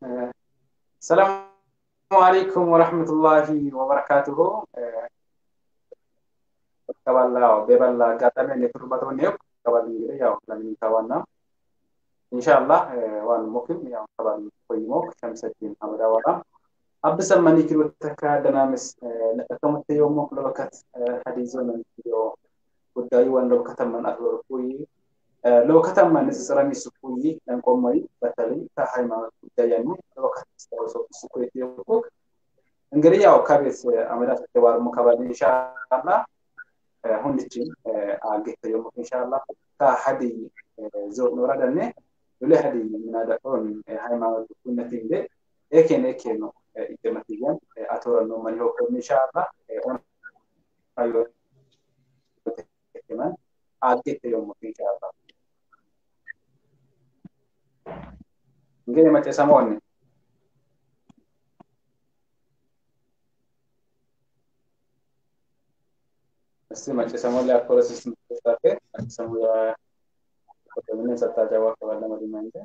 ሰላሙ አለይኩም ወረሕመቱላሂ ወበረካቱሁ ቀባላ በበላ አጋጣሚ ኔትወርክ ነው ቀባል እንግዲህ ያው ለሚታዋና ኢንሻአላህ ዋን ሞክም ያው ቀባል ቆይሞክ ሸምሰዲን አመዳዋላ አብሰን ማኒክል ወተካደናምስ ለከመተ የሞክ ለበከት ሀዲዞ ነው ጉዳዩ ወን ለበከተመን አትወርኩይ ለወከተማ ንጽጽር የሚስኩይ ለንቆመይ በተለይ ከሃይማኖት ጉዳይ ያኒ ለወከት ስተወሰው ስኩ የትየኩክ እንግዲህ ያው ከቤት አመዳት ተባር ሙከባል ኢንሻአላ ሁንችን አገተ የሙክ ኢንሻአላ ከሀዲ ዞን ወረደነ ሉሌ ሀዲ ምናደቆን ሃይማኖት ኩነት እንደ ኤኬን ኤኬ ነው ይደመትያን አቶረ ነው ማን ይሆን ኢንሻአላ ኦን አዮ ተከመን አገተ የሙክ ኢንሻአላ እንግዲህ መቼ ሰሞን እስቲ መቼ ሰሞን ላይ አኮረ ሲስተም ተስታፈ ሰሙ ያ ምን ሰጣ ጃዋ ከባለ መዲና እንደ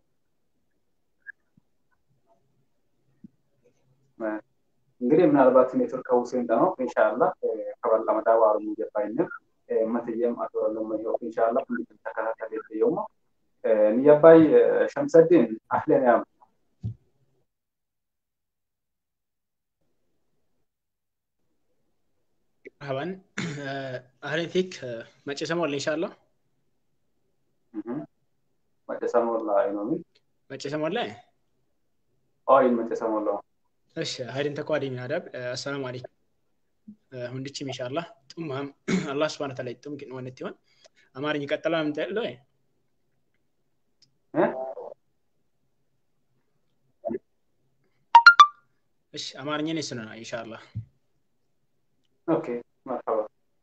እንግዲህ ምናልባት ኔትወርክ ከውሴን ነው ኢንሻአላህ ከባላ መዳዋ አሩ ይገባይነ መትየም አቶረ ነው ማይሆ ኢንሻአላህ እንዴት ተከታተል የየውማ نياباي شمس الدين اهلا يا عم مرحبا اهلا فيك ماتش سمول ان شاء الله ماتش سمول لا ينومي ماتش سمول لا اه ماتش سمول لا እሺ ሀይድን ተቋዲ ሚናዳብ አሰላሙ አለይኩም ሁንድችም ኢንሻአላህ ጡማም አላህ ስብሐነ ተዓላ ይጡም ግን ወነት ይሆን አማርኛ ይቀጥላል ምንጠለው እሺ አማርኛ ነው ስነ ኢንሻአላህ ኦኬ መርሐባ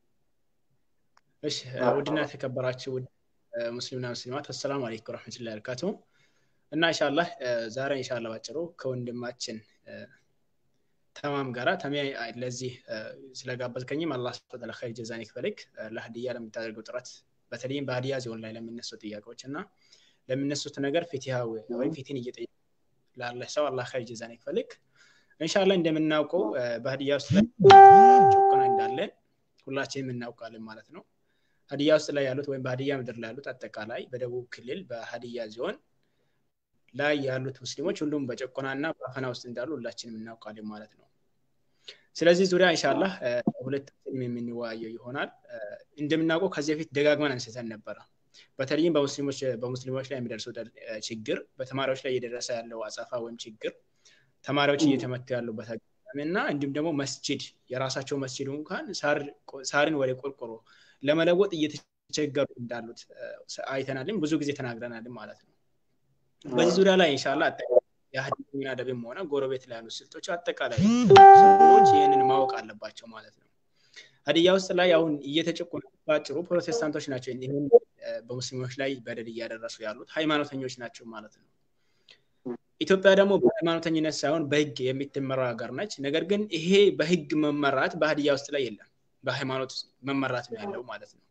እሺ ውድና የተከበራችሁ ውድ ሙስሊምና ሙስሊማት አሰላሙ አለይኩም ወረህመቱላሂ ወበረካቱ እና ኢንሻአላህ ዛሬ ኢንሻአላህ ባጭሩ ከወንድማችን ተማም ጋራ ተሚ ለዚህ ስለጋበዝከኝም አላህ ስብሐ ኸይር ጀዛን ይክፈልክ ለሀዲያ ለምታደርገው ጥረት በተለይም በሀዲያ ዞን ላይ ለሚነሱ ጥያቄዎች እና ለሚነሱት ነገር ፊትሃዊ ወይም ፊትን እየጠየቁ ላለ ሰው አላህ ኸይር ጀዛን ይክፈልክ እንሻላ እንደምናውቀው በሀዲያ ውስጥ ላይ ጭቆና እንዳለ ሁላችንም እናውቃለን ማለት ነው ሀዲያ ውስጥ ላይ ያሉት ወይም በሀዲያ ምድር ላይ ያሉት አጠቃላይ በደቡብ ክልል በሀዲያ ዞን ላይ ያሉት ሙስሊሞች ሁሉም በጭቆናና በአፈና ውስጥ እንዳሉ ሁላችንም እናውቃለን ማለት ነው ስለዚህ ዙሪያ እንሻላ ሁለታችንም የምንወያየው ይሆናል እንደምናውቀው ከዚህ በፊት ደጋግመን አንስተን ነበረ በተለይም በሙስሊሞች በሙስሊሞች ላይ የሚደርሰው ችግር በተማሪዎች ላይ እየደረሰ ያለው አጸፋ ወይም ችግር ተማሪዎች እየተመቱ ያሉበት አጋጣሚ እና እንዲሁም ደግሞ መስጅድ የራሳቸው መስጅድ እንኳን ሳርን ወደ ቆርቆሮ ለመለወጥ እየተቸገሩ እንዳሉት አይተናልም ብዙ ጊዜ ተናግረናልም ማለት ነው በዚህ ዙሪያ ላይ ኢንሻላ የሀዲኛ ደብም ሆነ ጎረቤት ላይ ያሉ ስልቶች አጠቃላይ ሰዎች ይህንን ማወቅ አለባቸው ማለት ነው ሀዲያ ውስጥ ላይ አሁን እየተጨቆኑ ባጭሩ ፕሮቴስታንቶች ናቸው ይህን በሙስሊሞች ላይ በደል እያደረሱ ያሉት ሃይማኖተኞች ናቸው ማለት ነው ኢትዮጵያ ደግሞ በሃይማኖተኝነት ሳይሆን በህግ የምትመራ ሀገር ነች ነገር ግን ይሄ በህግ መመራት በሀዲያ ውስጥ ላይ የለም በሃይማኖት መመራት ነው ያለው ማለት ነው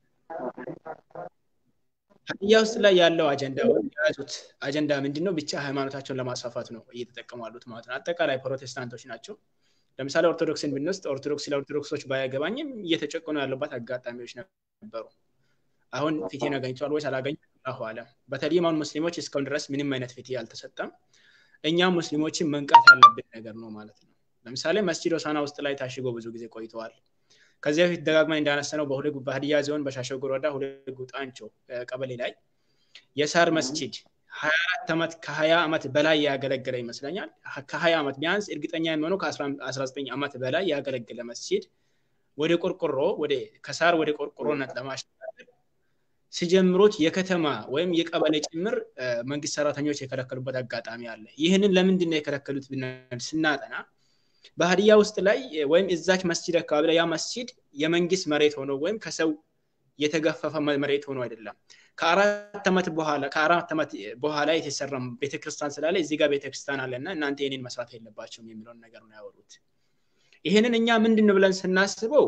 ሀዲያ ውስጥ ላይ ያለው አጀንዳ የያዙት አጀንዳ ምንድን ነው ብቻ ሃይማኖታቸውን ለማስፋፋት ነው እየተጠቀሙ ያሉት ማለት ነው አጠቃላይ ፕሮቴስታንቶች ናቸው ለምሳሌ ኦርቶዶክስን ብንወስድ ኦርቶዶክስ ለኦርቶዶክሶች ባያገባኝም እየተጨቆኑ ያለባት አጋጣሚዎች ነበሩ አሁን ፊቴን አገኝተዋል ወይስ አላገኙ አላሁ አለም በተለይም አሁን ሙስሊሞች እስካሁን ድረስ ምንም አይነት ፊት አልተሰጠም እኛም ሙስሊሞችን መንቃት ያለብን ነገር ነው ማለት ነው ለምሳሌ መስጂድ ሆሳና ውስጥ ላይ ታሽጎ ብዙ ጊዜ ቆይተዋል ከዚያ በፊት ደጋግመን እንዳነሰነው በሁለት በሀዲያ ዞን በሻሸጎ ወረዳ ሁለት ጉጣንቾ ቀበሌ ላይ የሳር መስጂድ ሀያ አራት ዓመት ከሀያ ዓመት በላይ ያገለገለ ይመስለኛል ከሀያ ዓመት ቢያንስ እርግጠኛ የሚሆነው ከአስራ ዘጠኝ ዓመት በላይ ያገለገለ መስጂድ ወደ ቆርቆሮ ወደ ከሳር ወደ ቆርቆሮነት ለማሸጋገር ሲጀምሩት የከተማ ወይም የቀበሌ ጭምር መንግስት ሰራተኞች የከለከሉበት አጋጣሚ አለ ይህንን ለምንድን ነው የከለከሉት ስናጠና በሀዲያ ውስጥ ላይ ወይም እዛች መስጂድ አካባቢ ላይ ያ መስጂድ የመንግስት መሬት ሆኖ ወይም ከሰው የተገፈፈ መሬት ሆኖ አይደለም ከአራት ዓመት በኋላ ከአራት ዓመት በኋላ የተሰራ ቤተክርስቲያን ስላለ እዚህ ጋር ቤተክርስቲያን አለና እናንተ ይህንን መስራት የለባቸውም የሚለውን ነገር ነው ያወሩት ይህንን እኛ ምንድን ብለን ስናስበው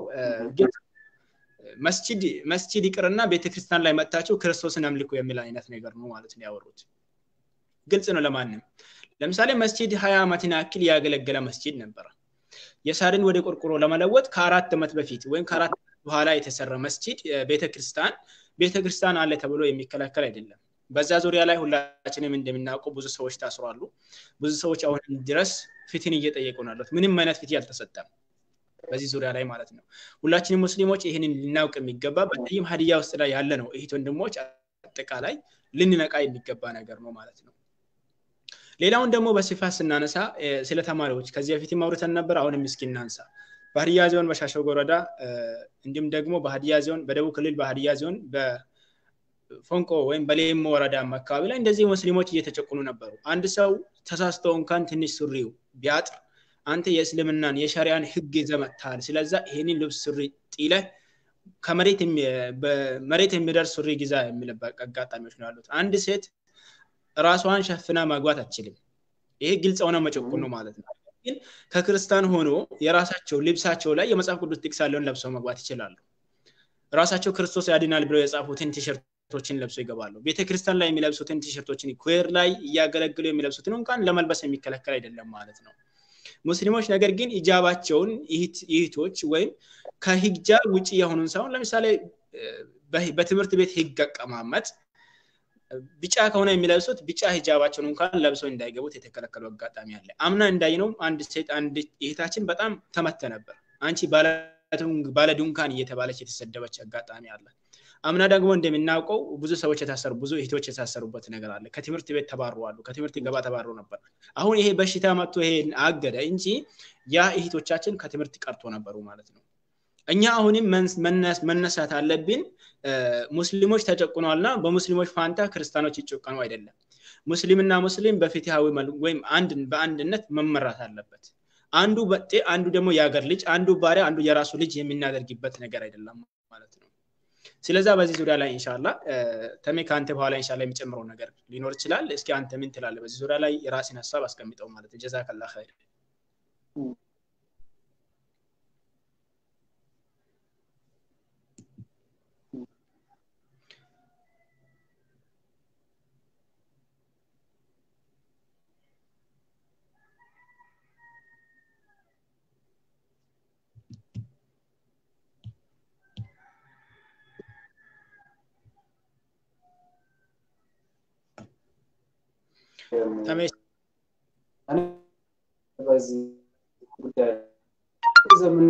መስጂድ መስጂድ ይቅርና ቤተክርስቲያን ላይ መጥታችሁ ክርስቶስን አምልኩ የሚል አይነት ነገር ነው ማለት ነው ያወሩት ግልጽ ነው ለማንም ለምሳሌ መስጂድ ሀያ ዓመትን ያክል ያገለገለ መስጂድ ነበረ የሳርን ወደ ቆርቆሮ ለመለወጥ ከአራት ዓመት በፊት ወይም ከአራት በኋላ የተሰራ መስጂድ ቤተክርስቲያን ቤተክርስቲያን አለ ተብሎ የሚከለከል አይደለም በዛ ዙሪያ ላይ ሁላችንም እንደምናውቀው ብዙ ሰዎች ታስሯሉ ብዙ ሰዎች አሁንም ድረስ ፍትህን እየጠየቁ ነው ያሉት ምንም አይነት ፍትህ አልተሰጠም በዚህ ዙሪያ ላይ ማለት ነው ሁላችንም ሙስሊሞች ይህንን ልናውቅ የሚገባ በተለይም ሀዲያ ውስጥ ላይ ያለ ነው እህት ወንድሞች አጠቃላይ ልንነቃ የሚገባ ነገር ነው ማለት ነው ሌላውን ደግሞ በስፋት ስናነሳ ስለ ተማሪዎች ከዚህ በፊት ማውርተን ነበር አሁንም እስኪ እናንሳ በሀዲያ ዞን በሻሸጎ ወረዳ እንዲሁም ደግሞ በሀዲያ ዞን በደቡብ ክልል በሀዲያ ዞን ፎንቆ ወይም በሌሞ ወረዳ አካባቢ ላይ እንደዚህ ሙስሊሞች እየተጨቁኑ ነበሩ አንድ ሰው ተሳስቶ እንኳን ትንሽ ሱሪው ቢያጥር አንተ የእስልምናን የሸሪያን ህግ ይዘመታል ስለዛ ይሄንን ልብስ ሱሪ ጢለ መሬት የሚደርስ ሱሪ ግዛ የሚልበት አጋጣሚዎች ነው ያሉት አንድ ሴት ራሷን ሸፍና ማግባት አትችልም ይሄ ግልጽ ሆነ መጨቁን ነው ማለት ነው ግን ከክርስቲያን ሆኖ የራሳቸው ልብሳቸው ላይ የመጽሐፍ ቅዱስ ጥቅስ ያለውን ለብሰው መግባት ይችላሉ ራሳቸው ክርስቶስ ያድናል ብለው የጻፉትን ቲሸርቶችን ለብሰው ይገባሉ ቤተክርስቲያን ላይ የሚለብሱትን ቲሸርቶችን ኩዌር ላይ እያገለግሉ የሚለብሱትን እንኳን ለመልበስ የሚከለከል አይደለም ማለት ነው ሙስሊሞች ነገር ግን ኢጃባቸውን ይህቶች ወይም ከሂጃብ ውጭ የሆኑን ሳይሆን ለምሳሌ በትምህርት ቤት ህግ አቀማመጥ ቢጫ ከሆነ የሚለብሱት ቢጫ ሂጃባቸውን እንኳን ለብሰው እንዳይገቡት የተከለከሉ አጋጣሚ አለ አምና እንዳይነው አንድ ሴት አንድ እህታችን በጣም ተመተ ነበር አንቺ ባለ ድንካን እየተባለች የተሰደበች አጋጣሚ አለ አምና ደግሞ እንደምናውቀው ብዙ ሰዎች የታሰሩ ብዙ እህቶች የታሰሩበት ነገር አለ ከትምህርት ቤት ተባረዋሉ ከትምህርት ገባ ተባሮ ነበር አሁን ይሄ በሽታ መጥቶ ይሄ አገደ እንጂ ያ እህቶቻችን ከትምህርት ቀርቶ ነበሩ ማለት ነው እኛ አሁንም መነሳት አለብን ሙስሊሞች ተጨቁነዋልና በሙስሊሞች ፋንታ ክርስቲያኖች ይጨቀኑ አይደለም ሙስሊምና ሙስሊም በፍትሃዊ ወይም በአንድነት መመራት አለበት አንዱ በጤ አንዱ ደግሞ የሀገር ልጅ አንዱ ባሪያ አንዱ የራሱ ልጅ የምናደርግበት ነገር አይደለም ማለት ነው ስለዛ በዚህ ዙሪያ ላይ እንሻላ ተሜ ከአንተ በኋላ እንሻላ የሚጨምረው ነገር ሊኖር ይችላል እስኪ አንተ ምን ትላለ በዚህ ዙሪያ ላይ የራሴን ሀሳብ አስቀምጠው ማለት ጀዛከላ ኸይር በዚህ ጉዳይ ዘመን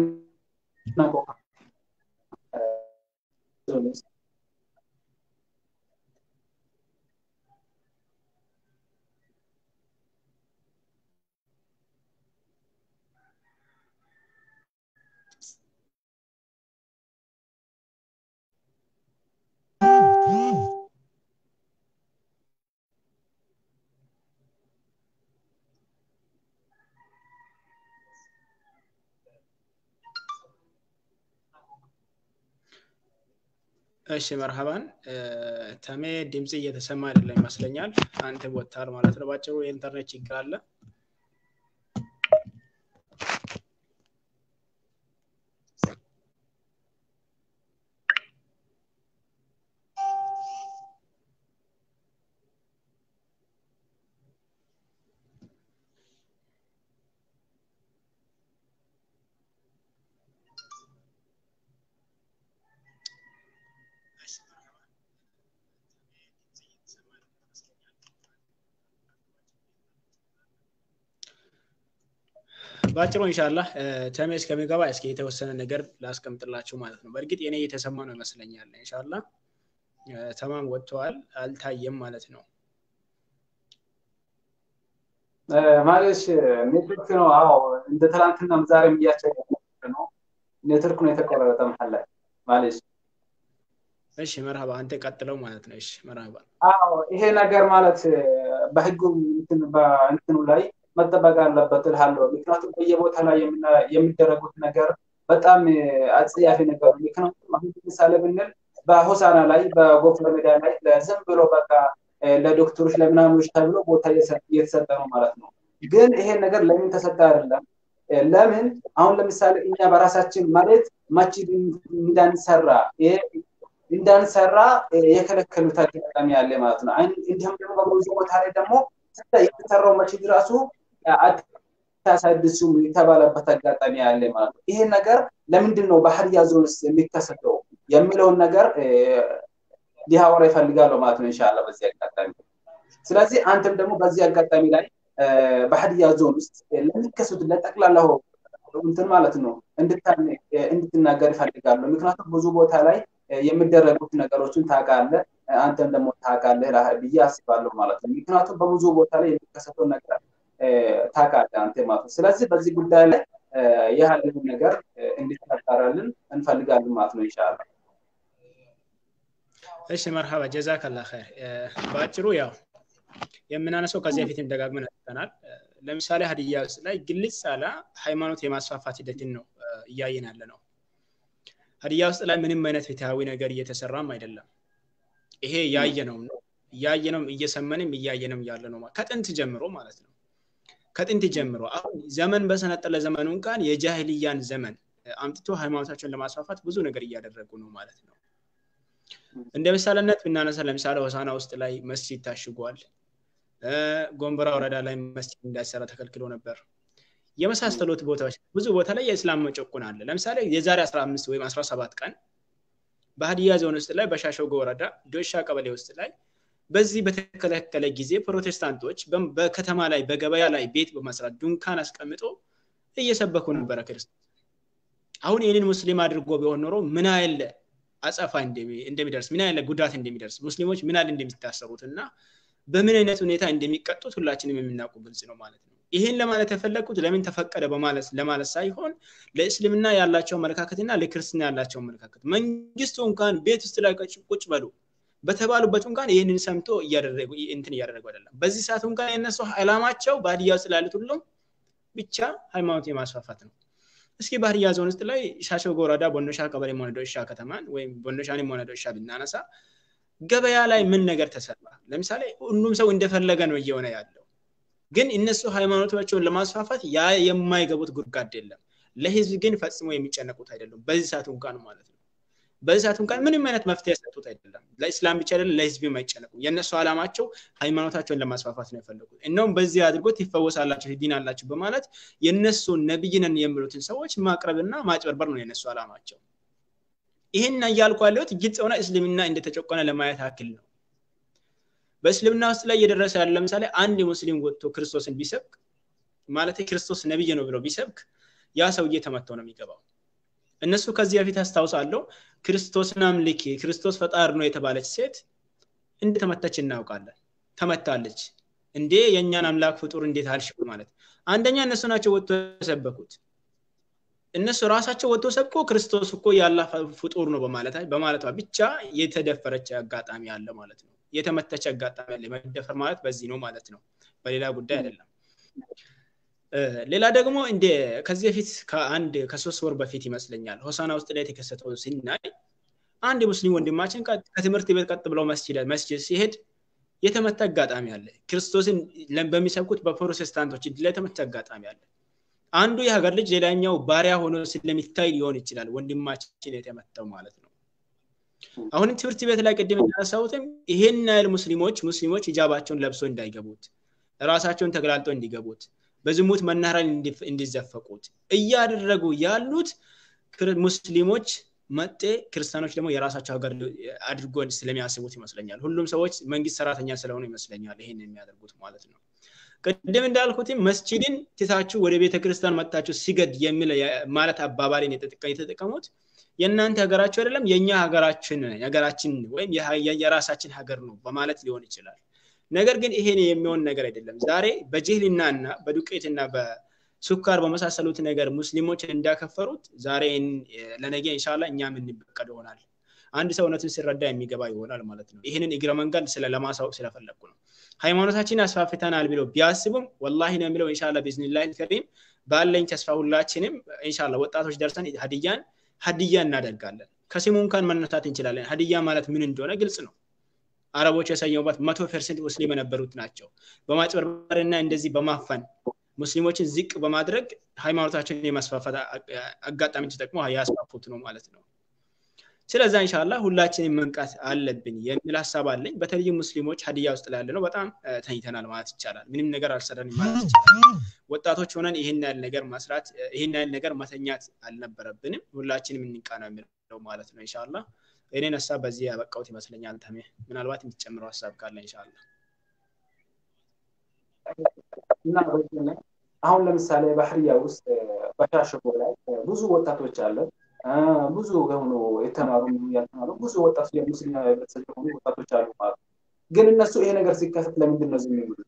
እሺ መርሃባን ተሜ ድምፅ እየተሰማ አይደለም ይመስለኛል አንተ ወጥታል ማለት ነው ባጭሩ የኢንተርኔት ችግር አለ በአጭሩ እንሻላ ተሜ እስከሚገባ እስኪ የተወሰነ ነገር ላስቀምጥላችሁ ማለት ነው በእርግጥ የኔ እየተሰማ ነው ይመስለኛል እንሻላ ተማም ወጥተዋል አልታየም ማለት ነው ማለት ኔትወርክ ነው አዎ እንደ ትላንትናም ዛሬም እያቸው ነው ኔትወርክ ነው የተቆረጠ መሀል ላይ ማለት እሺ መርሃባ አንተ ቀጥለው ማለት ነው እሺ መርሃባ አዎ ይሄ ነገር ማለት በህጉ እንትኑ ላይ መጠበቅ አለበት እልሃለሁ ምክንያቱም በየቦታ ላይ የሚደረጉት ነገር በጣም አጽያፊ ነገር ምክንያቱም አሁን ምሳሌ ብንል በሆሳና ላይ በጎፈር ሜዳ ላይ ዝም ብሎ በቃ ለዶክተሮች ለምናምኖች ተብሎ ቦታ እየተሰጠ ነው ማለት ነው ግን ይሄን ነገር ለምን ተሰጠ አይደለም ለምን አሁን ለምሳሌ እኛ በራሳችን ማለት መስጂድ እንዳንሰራ እንዳንሰራ የከለከሉት አጋጣሚ ያለ ማለት ነው እንዲሁም ደግሞ በብዙ ቦታ ላይ ደግሞ የተሰራው መስጂድ ራሱ አታሳድሱም የተባለበት አጋጣሚ ያለ ማለት ነው። ይሄ ነገር ለምንድን ነው በሀዲያ ዞን ውስጥ የሚከሰተው የሚለውን ነገር ሊያወራ ይፈልጋለሁ ማለት ነው ኢንሻአላ በዚህ አጋጣሚ። ስለዚህ አንተም ደግሞ በዚህ አጋጣሚ ላይ በሀዲያ ዞን ውስጥ ለሚከሰቱት ለጠቅላላው እንትን ማለት ነው እንድትናገር ይፈልጋለሁ። ምክንያቱም ብዙ ቦታ ላይ የሚደረጉት ነገሮችን ታውቃለህ፣ አንተም ደግሞ ታውቃለህ ብዬ አስባለሁ ማለት ነው። ምክንያቱም በብዙ ቦታ ላይ የሚከሰተው ነገር ታውቃለህ አንተ ማለት ነው። ስለዚህ በዚህ ጉዳይ ላይ ያለውን ነገር እንድታጣራልን እንፈልጋለን ማለት ነው ኢንሻአላ። እሺ መርሃባ ጀዛከላ ኸይር። በአጭሩ ያው የምናነሳው ከዚህ በፊትም ደጋግመን አንስተናል። ለምሳሌ ሀዲያ ውስጥ ላይ ግልጽ ያለ ሃይማኖት የማስፋፋት ሂደትን ነው እያየን ያለ ነው። ሀዲያ ውስጥ ላይ ምንም አይነት ፍትሃዊ ነገር እየተሰራም አይደለም። ይሄ ያየነው ነው እያየነውም እየሰመንም እያየነም ያለ ነው ከጥንት ጀምሮ ማለት ነው። ከጥንት ጀምሮ አሁን ዘመን በሰነጠለ ዘመኑ እንኳን የጃህልያን ዘመን አምጥቶ ሃይማኖታቸውን ለማስፋፋት ብዙ ነገር እያደረጉ ነው ማለት ነው። እንደ ምሳሌነት ብናነሳ ለምሳሌ ሆሳና ውስጥ ላይ መስጂድ ታሽጓል። ጎንበራ ወረዳ ላይ መስጂድ እንዳይሰራ ተከልክሎ ነበር። የመሳሰሉት ቦታዎች ብዙ ቦታ ላይ የእስላም መጨቁን አለ። ለምሳሌ የዛሬ 15 ወይም 17 ቀን በሀዲያ ዞን ውስጥ ላይ በሻሸጎ ወረዳ ዶሻ ቀበሌ ውስጥ ላይ በዚህ በተከለከለ ጊዜ ፕሮቴስታንቶች በከተማ ላይ በገበያ ላይ ቤት በመስራት ዱንካን አስቀምጦ እየሰበኩ ነበረ ክርስቶስ። አሁን ይህንን ሙስሊም አድርጎ ቢሆን ኖሮ ምን ያህል አጸፋ እንደሚደርስ ምን ያህል ጉዳት እንደሚደርስ ሙስሊሞች ምን ያህል እንደሚታሰሩት እና በምን አይነት ሁኔታ እንደሚቀጡት ሁላችንም የምናውቁ ግልጽ ነው ማለት ነው። ይህን ለማለት የፈለግኩት ለምን ተፈቀደ በማለት ለማለት ሳይሆን ለእስልምና ያላቸው አመለካከትና ለክርስትና ያላቸው አመለካከት መንግስቱ እንኳን ቤት ውስጥ ላይ ቁጭ በሉ በተባሉበት እንኳን ይህንን ሰምቶ እያደረጉ እንትን እያደረጉ አይደለም። በዚህ ሰዓት እንኳን የነሱ ዓላማቸው በሀዲያ ውስጥ ላሉት ሁሉም ብቻ ሃይማኖት የማስፋፋት ነው። እስኪ በሀዲያ ዞን ውስጥ ላይ ሻሸጎ ወረዳ ቦኖሻ ቀበሌ ሆነ ዶሻ ከተማን ወይም ቦኖሻንም ሆነ ዶሻ ብናነሳ ገበያ ላይ ምን ነገር ተሰራ? ለምሳሌ ሁሉም ሰው እንደፈለገ ነው እየሆነ ያለው። ግን እነሱ ሃይማኖታቸውን ለማስፋፋት ያ የማይገቡት ጉድጓድ የለም። ለህዝብ ግን ፈጽሞ የሚጨነቁት አይደለም። በዚህ ሰዓት እንኳን ማለት ነው። በዚህ ሰዓት እንኳን ምንም አይነት መፍትሄ የሰጡት አይደለም። ለኢስላም ብቻ አይደለም፣ ለህዝብም አይጨነቁም። የእነሱ ዓላማቸው ሃይማኖታቸውን ለማስፋፋት ነው የፈለጉት። እናውም በዚህ አድርጎት ይፈወሳላቸው ይድናላቸው በማለት የእነሱ ነብይ ነን የሚሉትን ሰዎች ማቅረብና ማጭበርበር ነው የእነሱ ዓላማቸው። ይህን እያልኩ ያለሁት ግልጽ ሆነ እስልምና እንደተጨቆነ ለማየት ያክል ነው። በእስልምና ውስጥ ላይ እየደረሰ ያለ ለምሳሌ አንድ ሙስሊም ወጥቶ ክርስቶስን ቢሰብክ ማለት ክርስቶስ ነብይ ነው ብሎ ቢሰብክ ያ ሰውዬ ተመቶ ነው የሚገባው። እነሱ ከዚህ በፊት አስታውሳለሁ ክርስቶስን አምልኪ ክርስቶስ ፈጣሪ ነው የተባለች ሴት እንደተመታች እናውቃለን። ተመታለች። እንዴ የእኛን አምላክ ፍጡር እንዴት አልሽ ማለት አንደኛ እነሱ ናቸው ወጥቶ የሰበኩት። እነሱ ራሳቸው ወጥቶ ሰብኮ ክርስቶስ እኮ ያላ ፍጡር ነው በማለቷ ብቻ የተደፈረች አጋጣሚ አለ ማለት ነው። የተመተች አጋጣሚ አለ። መደፈር ማለት በዚህ ነው ማለት ነው፣ በሌላ ጉዳይ አይደለም። ሌላ ደግሞ እንደ ከዚህ በፊት ከአንድ ከሶስት ወር በፊት ይመስለኛል ሆሳና ውስጥ ላይ የተከሰተው ስናይ አንድ ሙስሊም ወንድማችን ከትምህርት ቤት ቀጥ ብለው መስጅድ ሲሄድ የተመታ አጋጣሚ አለ። ክርስቶስን በሚሰብኩት በፕሮቴስታንቶች ላይ የተመታ አጋጣሚ አለ። አንዱ የሀገር ልጅ ሌላኛው ባሪያ ሆኖ ስለሚታይ ሊሆን ይችላል ወንድማችን የተመታው ማለት ነው። አሁንም ትምህርት ቤት ላይ ቅድም እንዳነሳሁትም ይሄን ያህል ሙስሊሞች ሙስሊሞች ሂጃባቸውን ለብሶ እንዳይገቡት ራሳቸውን ተገላልጦ እንዲገቡት በዝሙት መናኸሪያ እንዲዘፈቁት እያደረጉ ያሉት ሙስሊሞች መጤ ክርስቲያኖች ደግሞ የራሳቸው ሀገር አድርጎ ስለሚያስቡት ይመስለኛል። ሁሉም ሰዎች መንግስት ሰራተኛ ስለሆኑ ይመስለኛል ይህን የሚያደርጉት ማለት ነው። ቅድም እንዳልኩትም መስጂድን ትታችሁ ወደ ቤተ ክርስቲያን መጥታችሁ ሲገድ የሚል ማለት አባባልን የተጠቀሙት የእናንተ ሀገራችሁ አይደለም የእኛ ሀገራችን ሀገራችን ወይም የራሳችን ሀገር ነው በማለት ሊሆን ይችላል። ነገር ግን ይሄን የሚሆን ነገር አይደለም። ዛሬ በጅህልና እና በዱቄትና በሱካር በመሳሰሉት ነገር ሙስሊሞች እንዳከፈሩት ዛሬ ለነገ ኢንሻላ እኛ የምንበቀል ይሆናል። አንድ ሰው እውነትን ሲረዳ የሚገባ ይሆናል ማለት ነው። ይህንን እግረ መንገድ ለማሳወቅ ስለፈለግኩ ነው። ሃይማኖታችን አስፋፍተናል ብለው ቢያስቡም ወላሂ ነው የሚለው ኢንሻላ ቢዝኒላህ ከሪም ባለኝ ተስፋ ሁላችንም ኢንሻላ ወጣቶች ደርሰን ሀዲያን ሀዲያ እናደርጋለን። ከስሙ እንኳን መነሳት እንችላለን። ሀዲያ ማለት ምን እንደሆነ ግልጽ ነው። አረቦች የሰየሙበት መቶ ፐርሰንት ሙስሊም የነበሩት ናቸው። በማጭበርበርና እንደዚህ በማፈን ሙስሊሞችን ዝቅ በማድረግ ሃይማኖታችንን የማስፋፋት አጋጣሚ ተጠቅሞ ያስፋፉት ነው ማለት ነው። ስለዛ እንሻላ ሁላችንም መንቃት አለብን የሚል ሀሳብ አለኝ በተለይም ሙስሊሞች ሀዲያ ውስጥ ላለ ነው በጣም ተኝተናል ማለት ይቻላል ምንም ነገር አልሰራንም ማለት ይቻላል ወጣቶች ሆነን ይህን ያህል ነገር መስራት ይህን ያህል ነገር መተኛት አልነበረብንም ሁላችንም እንቃ ነው የሚለው ማለት ነው እንሻላ እኔን ሀሳብ በዚህ ያበቃውት ይመስለኛል ተሜ ምናልባት የምትጨምረው ሀሳብ ካለ እንሻላ እና አሁን ለምሳሌ ባህርያ ውስጥ በሻሸጎ ላይ ብዙ ወጣቶች አለን ብዙ የሆኑ የተማሩ ያልተማሩ ብዙ ወጣቶች የሙስሊም ህብረተሰብ የሆኑ ወጣቶች አሉ ማለት ግን እነሱ ይሄ ነገር ሲከሰት ለምንድን ነው ዝም የሚሉት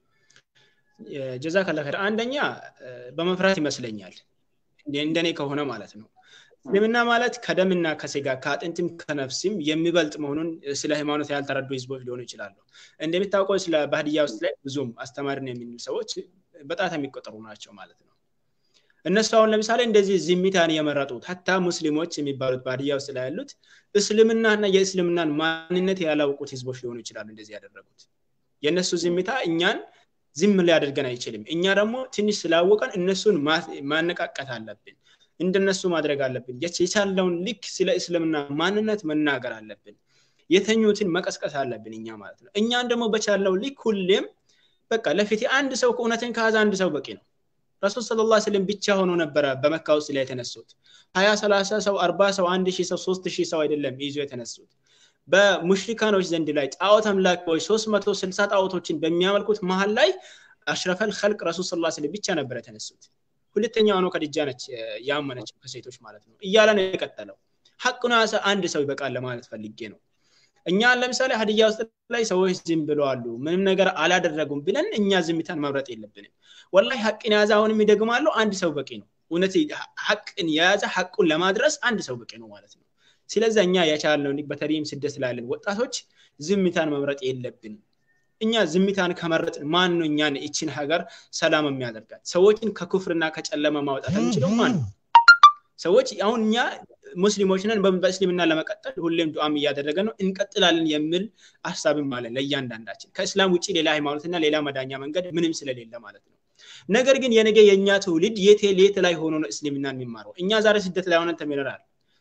ጀዛ ከላከር አንደኛ በመፍራት ይመስለኛል እንደኔ ከሆነ ማለት ነው እስልምና ማለት ከደምና ከስጋ ከአጥንትም ከነፍስም የሚበልጥ መሆኑን ስለ ሃይማኖት ያልተረዱ ህዝቦች ሊሆኑ ይችላሉ እንደሚታወቀው ስለ ባህድያ ውስጥ ላይ ብዙም አስተማሪን የሚሉ ሰዎች በጣት የሚቆጠሩ ናቸው ማለት ነው እነሱ አሁን ለምሳሌ እንደዚህ ዝምታን የመረጡት ሀታ ሙስሊሞች የሚባሉት ባድያ ውስጥ ላይ ያሉት እስልምናና የእስልምናን ማንነት ያላውቁት ህዝቦች ሊሆኑ ይችላሉ እንደዚህ ያደረጉት የእነሱ ዝምታ እኛን ዝም ሊያደርገን አይችልም እኛ ደግሞ ትንሽ ስላወቀን እነሱን ማነቃቀት አለብን እንደነሱ ማድረግ አለብን የቻለውን ልክ ስለ እስልምና ማንነት መናገር አለብን የተኙትን መቀስቀስ አለብን እኛ ማለት ነው እኛን ደግሞ በቻለው ልክ ሁሌም በቃ ለፊት አንድ ሰው ከእውነትን ከያዘ አንድ ሰው በቂ ነው ረሱል ስለ ላ ስለም ብቻ ሆኖ ነበረ በመካ ውስጥ ላይ የተነሱት ሀያ ሰላሳ ሰው አርባ ሰው አንድ ሺህ ሰው ሶስት ሺህ ሰው አይደለም ይዞ የተነሱት በሙሽሪካኖች ዘንድ ላይ ጣዖት አምላኪዎች ሶስት መቶ ስልሳ ጣዖቶችን በሚያመልኩት መሀል ላይ አሽረፈል ከልቅ ረሱል ስለ ስለም ብቻ ነበር የተነሱት ሁለተኛ ሆኖ ከድጃ ነች ያመነች ከሴቶች ማለት ነው እያለ ነው የቀጠለው ሀቁን አንድ ሰው ይበቃል ለማለት ፈልጌ ነው እኛ ለምሳሌ ሀዲያ ውስጥ ላይ ሰዎች ዝም ብለዋሉ ምንም ነገር አላደረጉም ብለን እኛ ዝምታን መምረጥ የለብንም ወላይ ሀቅን የያዘ አሁንም ይደግማሉ አንድ ሰው በቂ ነው እውነት ሀቅን የያዘ ሀቁን ለማድረስ አንድ ሰው በቂ ነው ማለት ነው ስለዚ እኛ የቻልነው በተለይም ስደት ላለን ወጣቶች ዝምታን መምረጥ የለብንም እኛ ዝምታን ከመረጥን ማን ነው እኛን ይችን ሀገር ሰላም የሚያደርጋት ሰዎችን ከኩፍርና ከጨለማ ማውጣት የሚችለው ማን ነው ሰዎች አሁን እኛ ሙስሊሞች ነን በእስልምና ለመቀጠል ሁሌም ዱዓም እያደረገ ነው እንቀጥላለን የሚል ሀሳብም አለን ለእያንዳንዳችን ከእስላም ውጭ ሌላ ሃይማኖትና ሌላ መዳኛ መንገድ ምንም ስለሌለ ማለት ነው ነገር ግን የነገ የእኛ ትውልድ የቴ ሌት ላይ ሆኖ ነው እስልምና የሚማረው እኛ ዛሬ ስደት ላይ ሆነን ተምረናል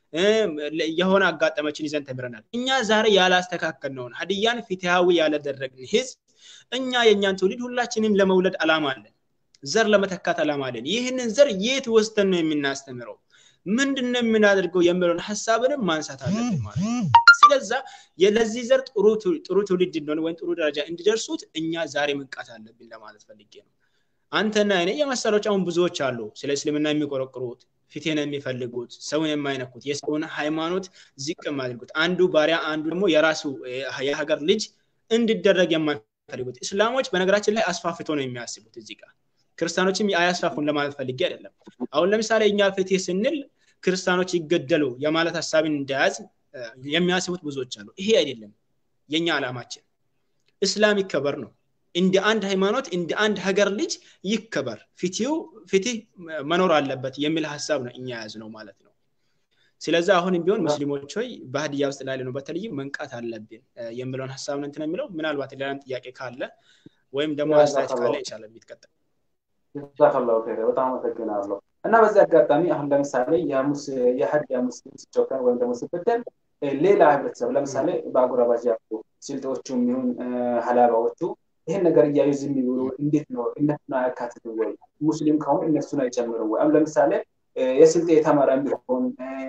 የሆነ አጋጠመችን ይዘን ተምረናል እኛ ዛሬ ያላስተካከልነውን ሀዲያን ፍትሃዊ ያለደረግን ህዝብ እኛ የእኛን ትውልድ ሁላችንም ለመውለድ አላማ አለን ዘር ለመተካት አላማ አለን ይህንን ዘር የት ወስተን ነው የምናስተምረው ምንድን ነው የምናደርገው የሚለውን ሀሳብንም ማንሳት አለብን ማለት ነው ስለዛ ለዚህ ዘር ጥሩ ትውልድ እንደሆነ ወይም ጥሩ ደረጃ እንዲደርሱት እኛ ዛሬ መንቃት አለብን ለማለት ፈልጌ ነው አንተና እኔ የመሰሎች አሁን ብዙዎች አሉ ስለ እስልምና የሚቆረቅሩት ፊቴን የሚፈልጉት ሰውን የማይነኩት የሰውን ሃይማኖት ዝቅ የማያደርጉት አንዱ ባሪያ አንዱ ደግሞ የራሱ የሀገር ልጅ እንዲደረግ የማይፈልጉት እስላሞች በነገራችን ላይ አስፋፍቶ ነው የሚያስቡት እዚህ ጋር ክርስቲያኖችም አያስፋፉን ለማለት ፈልጌ አይደለም አሁን ለምሳሌ እኛ ፍትህ ስንል ክርስቲያኖች ይገደሉ የማለት ሀሳብን እንደያዝ የሚያስቡት ብዙዎች አሉ ይሄ አይደለም የኛ ዓላማችን እስላም ይከበር ነው እንደ አንድ ሃይማኖት እንደ አንድ ሀገር ልጅ ይከበር ፍትህ መኖር አለበት የሚል ሀሳብ ነው እኛ ያዝ ነው ማለት ነው ስለዚ አሁንም ቢሆን ሙስሊሞች ሆይ በሀዲያ ውስጥ ላለ ነው በተለይ መንቃት አለብን የሚለውን ሀሳብ ነው እንትን የሚለው ምናልባት ሌላም ጥያቄ ካለ ወይም ደግሞ አስተያየት ካለ ይቻላል ቢትቀጠል ጀዛከላሁ ኸይር በጣም አመሰግናለሁ እና በዚህ አጋጣሚ አሁን ለምሳሌ የሀዲያ ሙስሊም ሲጨከን ወይም ደግሞ ሲበደል ሌላ ህብረተሰብ ለምሳሌ በአጎራባች ያሉ ስልጤዎቹም ይሁን ሀላባዎቹ ይህን ነገር እያዩ ዝም ይብሉ እንዴት ነው እነሱን አያካትትም ወይ ሙስሊም ከሆኑ እነሱን አይጨምርም ወይ ለምሳሌ የስልጤ የተማረ ቢሆን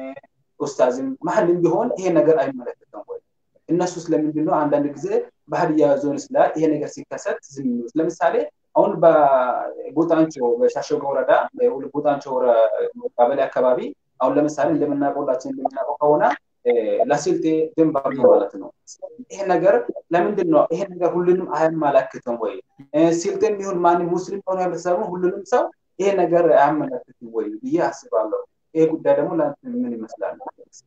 ኡስታዝም መሀልም ቢሆን ይሄ ነገር አይመለከተም ወይ እነሱ ስለምንድን ነው አንዳንድ ጊዜ በሀዲያ ዞን ስላ ይሄ ነገር ሲከሰት ዝም ይሉት ለምሳሌ አሁን በቡጣንቾ በሻሸጎ ወረዳ ቡጣንቾ ቀበሌ አካባቢ አሁን ለምሳሌ እንደምናውቀውላችን እንደምናውቀው ከሆነ ለስልጤ ድንበር ነው ማለት ነው ይሄ ነገር ለምንድን ነው ይሄ ነገር ሁሉንም አያመላክትም ወይ ስልጤም ይሁን ማንም ሙስሊም ሆነ ህብረተሰቡ ሁሉንም ሰው ይሄ ነገር አያመላክትም ወይ ብዬ አስባለሁ ይሄ ጉዳይ ደግሞ ምን ይመስላል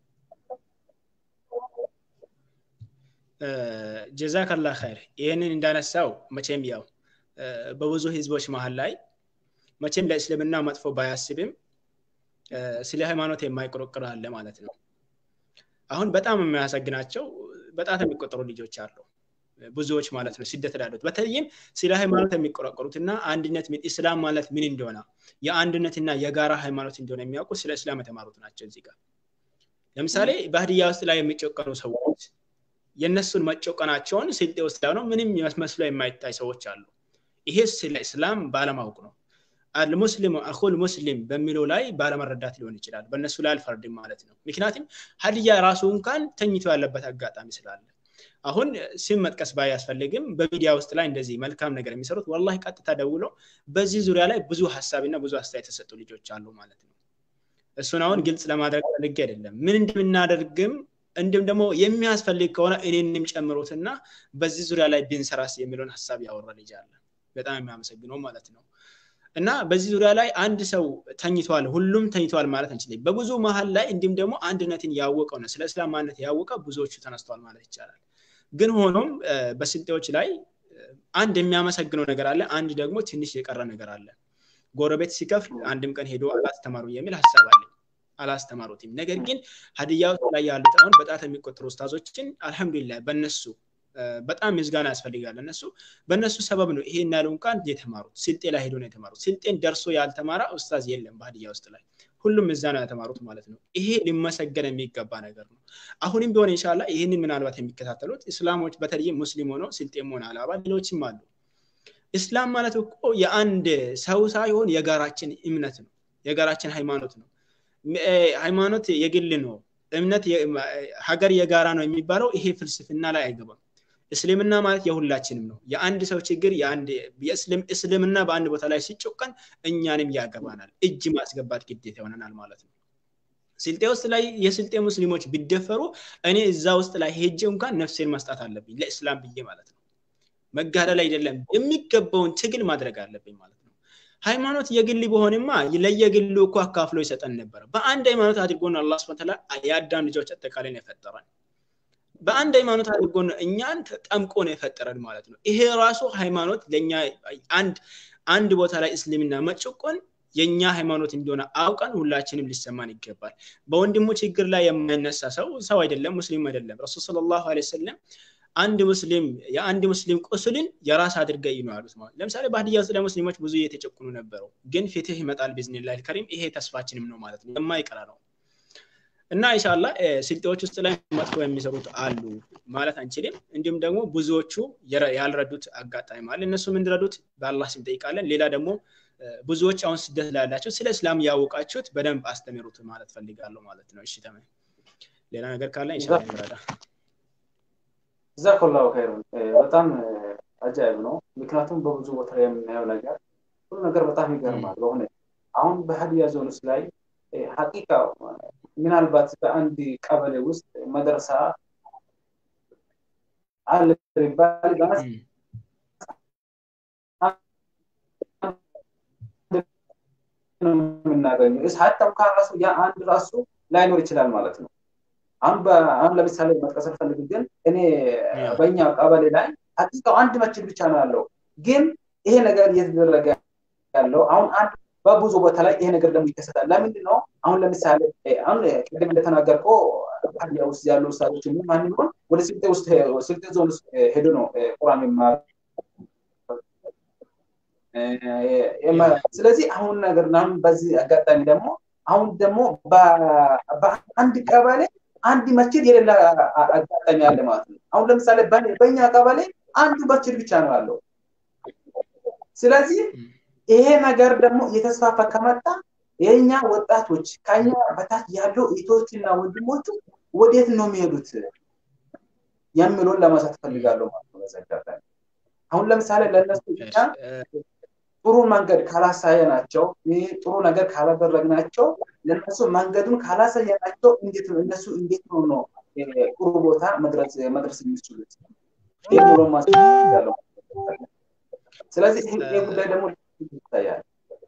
ጀዛከላ ኸይር ይህንን እንዳነሳው መቼም ያው በብዙ ህዝቦች መሀል ላይ መቼም ለእስልምና መጥፎ ባያስብም ስለ ሃይማኖት የማይቆረቅር አለ ማለት ነው አሁን በጣም የሚያሰግናቸው በጣት የሚቆጠሩ ልጆች አሉ ብዙዎች ማለት ነው ስደት ላሉት በተለይም ስለ ሃይማኖት የሚቆረቆሩትና አንድነት ኢስላም ማለት ምን እንደሆነ የአንድነትና የጋራ ሃይማኖት እንደሆነ የሚያውቁ ስለ እስላም የተማሩት ናቸው እዚህ ጋር ለምሳሌ በሀዲያ ውስጥ ላይ የሚጨቀኑ ሰዎች የእነሱን መጨቀናቸውን ስልጤ ውስጥ ነው ምንም መስሎ የማይታይ ሰዎች አሉ ይሄ ስለ እስላም ባለማወቅ ነው አልሙስሊሙ አኹል ሙስሊም በሚለው ላይ ባለመረዳት ሊሆን ይችላል በእነሱ ላይ አልፈርድም ማለት ነው ምክንያቱም ሀዲያ ራሱ እንኳን ተኝቶ ያለበት አጋጣሚ ስላለ አሁን ስም መጥቀስ ባያስፈልግም በሚዲያ ውስጥ ላይ እንደዚህ መልካም ነገር የሚሰሩት ወላ ቀጥታ ደውሎ በዚህ ዙሪያ ላይ ብዙ ሀሳብና ብዙ አስተያየት የተሰጡ ልጆች አሉ ማለት ነው እሱን አሁን ግልጽ ለማድረግ ፈልጌ አይደለም ምን እንደምናደርግም እንዲሁም ደግሞ የሚያስፈልግ ከሆነ እኔንም ጨምሮትና በዚህ ዙሪያ ላይ ብንሰራስ የሚለውን ሀሳብ ያወራ ልጅ አለ በጣም የሚያመሰግነው ማለት ነው እና በዚህ ዙሪያ ላይ አንድ ሰው ተኝተዋል ሁሉም ተኝተዋል ማለት አንችልም በብዙ መሀል ላይ እንዲሁም ደግሞ አንድነትን ያወቀው ነው ስለ እስላም ማንነት ያወቀ ብዙዎቹ ተነስተዋል ማለት ይቻላል ግን ሆኖም በስልጤዎች ላይ አንድ የሚያመሰግነው ነገር አለ አንድ ደግሞ ትንሽ የቀረ ነገር አለ ጎረቤት ሲከፍል አንድም ቀን ሄዶ አላስተማሩ የሚል ሀሳብ አለ አላስተማሩትም ነገር ግን ሀዲያ ውስጥ ላይ ያሉት አሁን በጣት የሚቆጠሩ ውስታዞችን አልሐምዱሊላህ በነሱ በጣም ምስጋና ያስፈልጋል እነሱ በእነሱ ሰበብ ነው ይሄን ያለው እንኳን የተማሩት ስልጤ ላይ ሄዶ ነው የተማሩት ስልጤን ደርሶ ያልተማረ ኡስታዝ የለም በሀዲያ ውስጥ ላይ ሁሉም እዛ ነው የተማሩት ማለት ነው ይሄ ሊመሰገን የሚገባ ነገር ነው አሁንም ቢሆን ኢንሻላ ይህንን ምናልባት የሚከታተሉት እስላሞች በተለይም ሙስሊም ሆነው ስልጤም ሆነ አላባ ሌሎችም አሉ እስላም ማለት እኮ የአንድ ሰው ሳይሆን የጋራችን እምነት ነው የጋራችን ሃይማኖት ነው ሃይማኖት የግል ነው እምነት ሀገር የጋራ ነው የሚባለው ይሄ ፍልስፍና ላይ አይገባም እስልምና ማለት የሁላችንም ነው የአንድ ሰው ችግር እስልምና በአንድ ቦታ ላይ ሲጮቀን እኛንም ያገባናል እጅ ማስገባት ግዴታ ይሆነናል ማለት ነው ስልጤ ውስጥ ላይ የስልጤ ሙስሊሞች ቢደፈሩ እኔ እዛ ውስጥ ላይ ሄጄ እንኳን ነፍሴን መስጣት አለብኝ ለእስላም ብዬ ማለት ነው መጋደል አይደለም የሚገባውን ትግል ማድረግ አለብኝ ማለት ነው ሃይማኖት የግል በሆንማ ለየግሉ እኮ አካፍሎ ይሰጠን ነበር በአንድ ሃይማኖት አድርጎን አላ ስብን የአዳም ልጆች አጠቃላይ ነው የፈጠረን በአንድ ሃይማኖት አድርጎ እኛን ጠምቆ ነው የፈጠረን ማለት ነው ይሄ ራሱ ሃይማኖት ለእኛ አንድ አንድ ቦታ ላይ እስልምና መጭቆን የእኛ ሃይማኖት እንደሆነ አውቀን ሁላችንም ሊሰማን ይገባል በወንድሙ ችግር ላይ የማይነሳ ሰው ሰው አይደለም ሙስሊም አይደለም ረሱል ስለ ላሁ ሰለም አንድ ሙስሊም የአንድ ሙስሊም ቁስልን የራስ አድርገ ነው ያሉት ማለት ለምሳሌ በሀዲያ ውስጥ ለሙስሊሞች ብዙ እየተጨቁኑ ነበሩ ግን ፍትህ ይመጣል ቢዝኒላህ ከሪም ይሄ ተስፋችንም ነው ማለት ነው የማይቀራ ነው እና ኢንሻላ ስልጤዎች ውስጥ ላይ መጥፎ የሚሰሩት አሉ ማለት አንችልም እንዲሁም ደግሞ ብዙዎቹ ያልረዱት አጋጣሚ አለ እነሱም እንዲረዱት በአላህ ስም ጠይቃለን ሌላ ደግሞ ብዙዎች አሁን ስደት ላይ ያላቸው ስለ እስላም ያወቃችሁት በደንብ አስተምሩት ማለት ፈልጋለሁ ማለት ነው እሺ ተመ ሌላ ነገር ካለ ኢንሻላ ይረዳ ጀዛኩላሁ ኸይሩን በጣም አጃይብ ነው ምክንያቱም በብዙ ቦታ የምናየው ነገር ሁሉ ነገር በጣም ይገርማል በሆነ አሁን በሀዲያ ዞን ውስጥ ላይ ሀቂቃ ምናልባት በአንድ ቀበሌ ውስጥ መድረሳ አለ ይባል የምናገኘው ሀታ እንኳን ራሱ ያ አንድ ራሱ ላይኖር ይችላል ማለት ነው አሁን አሁን ለምሳሌ መጥቀስ ፈልግ ግን እኔ በእኛ ቀበሌ ላይ ሀቂቃው አንድ መስጅድ ብቻ ነው ያለው ግን ይሄ ነገር እየተደረገ ያለው አሁን አንድ በብዙ ቦታ ላይ ይሄ ነገር ደግሞ ይከሰታል ለምንድን ነው አሁን ለምሳሌ አሁን ቅድም እንደተናገርከው ሀዲያ ውስጥ ያሉ ውስታዞች ማንም ሆን ወደ ስልጤ ውስጥ ስልጤ ዞን ውስጥ ሄዶ ነው ቁርአን ስለዚህ አሁን ነገር አሁን በዚህ አጋጣሚ ደግሞ አሁን ደግሞ በአንድ ቀበሌ አንድ መስጅድ የሌላ አጋጣሚ አለ ማለት ነው አሁን ለምሳሌ በእኛ ቀበሌ አንዱ መስጅድ ብቻ ነው ያለው ስለዚህ ይሄ ነገር ደግሞ እየተስፋፋ ከመጣ የኛ ወጣቶች ከኛ በታች ያሉ እህቶችና ወንድሞቹ ወዴት ነው የሚሄዱት የሚለውን ለማሳት ፈልጋለሁ ማለት ነው በዘጋጣሚ አሁን ለምሳሌ ለእነሱ እኛ ጥሩ መንገድ ካላሳየናቸው ጥሩ ነገር ካላደረግናቸው ለእነሱ መንገዱን ካላሳየናቸው እንዴት ነው እነሱ እንዴት ነው ነው ጥሩ ቦታ መድረስ መድረስ የሚችሉት ይህ ብሎ ማስያለው ስለዚህ ይህ ጉዳይ ደግሞ ይታያል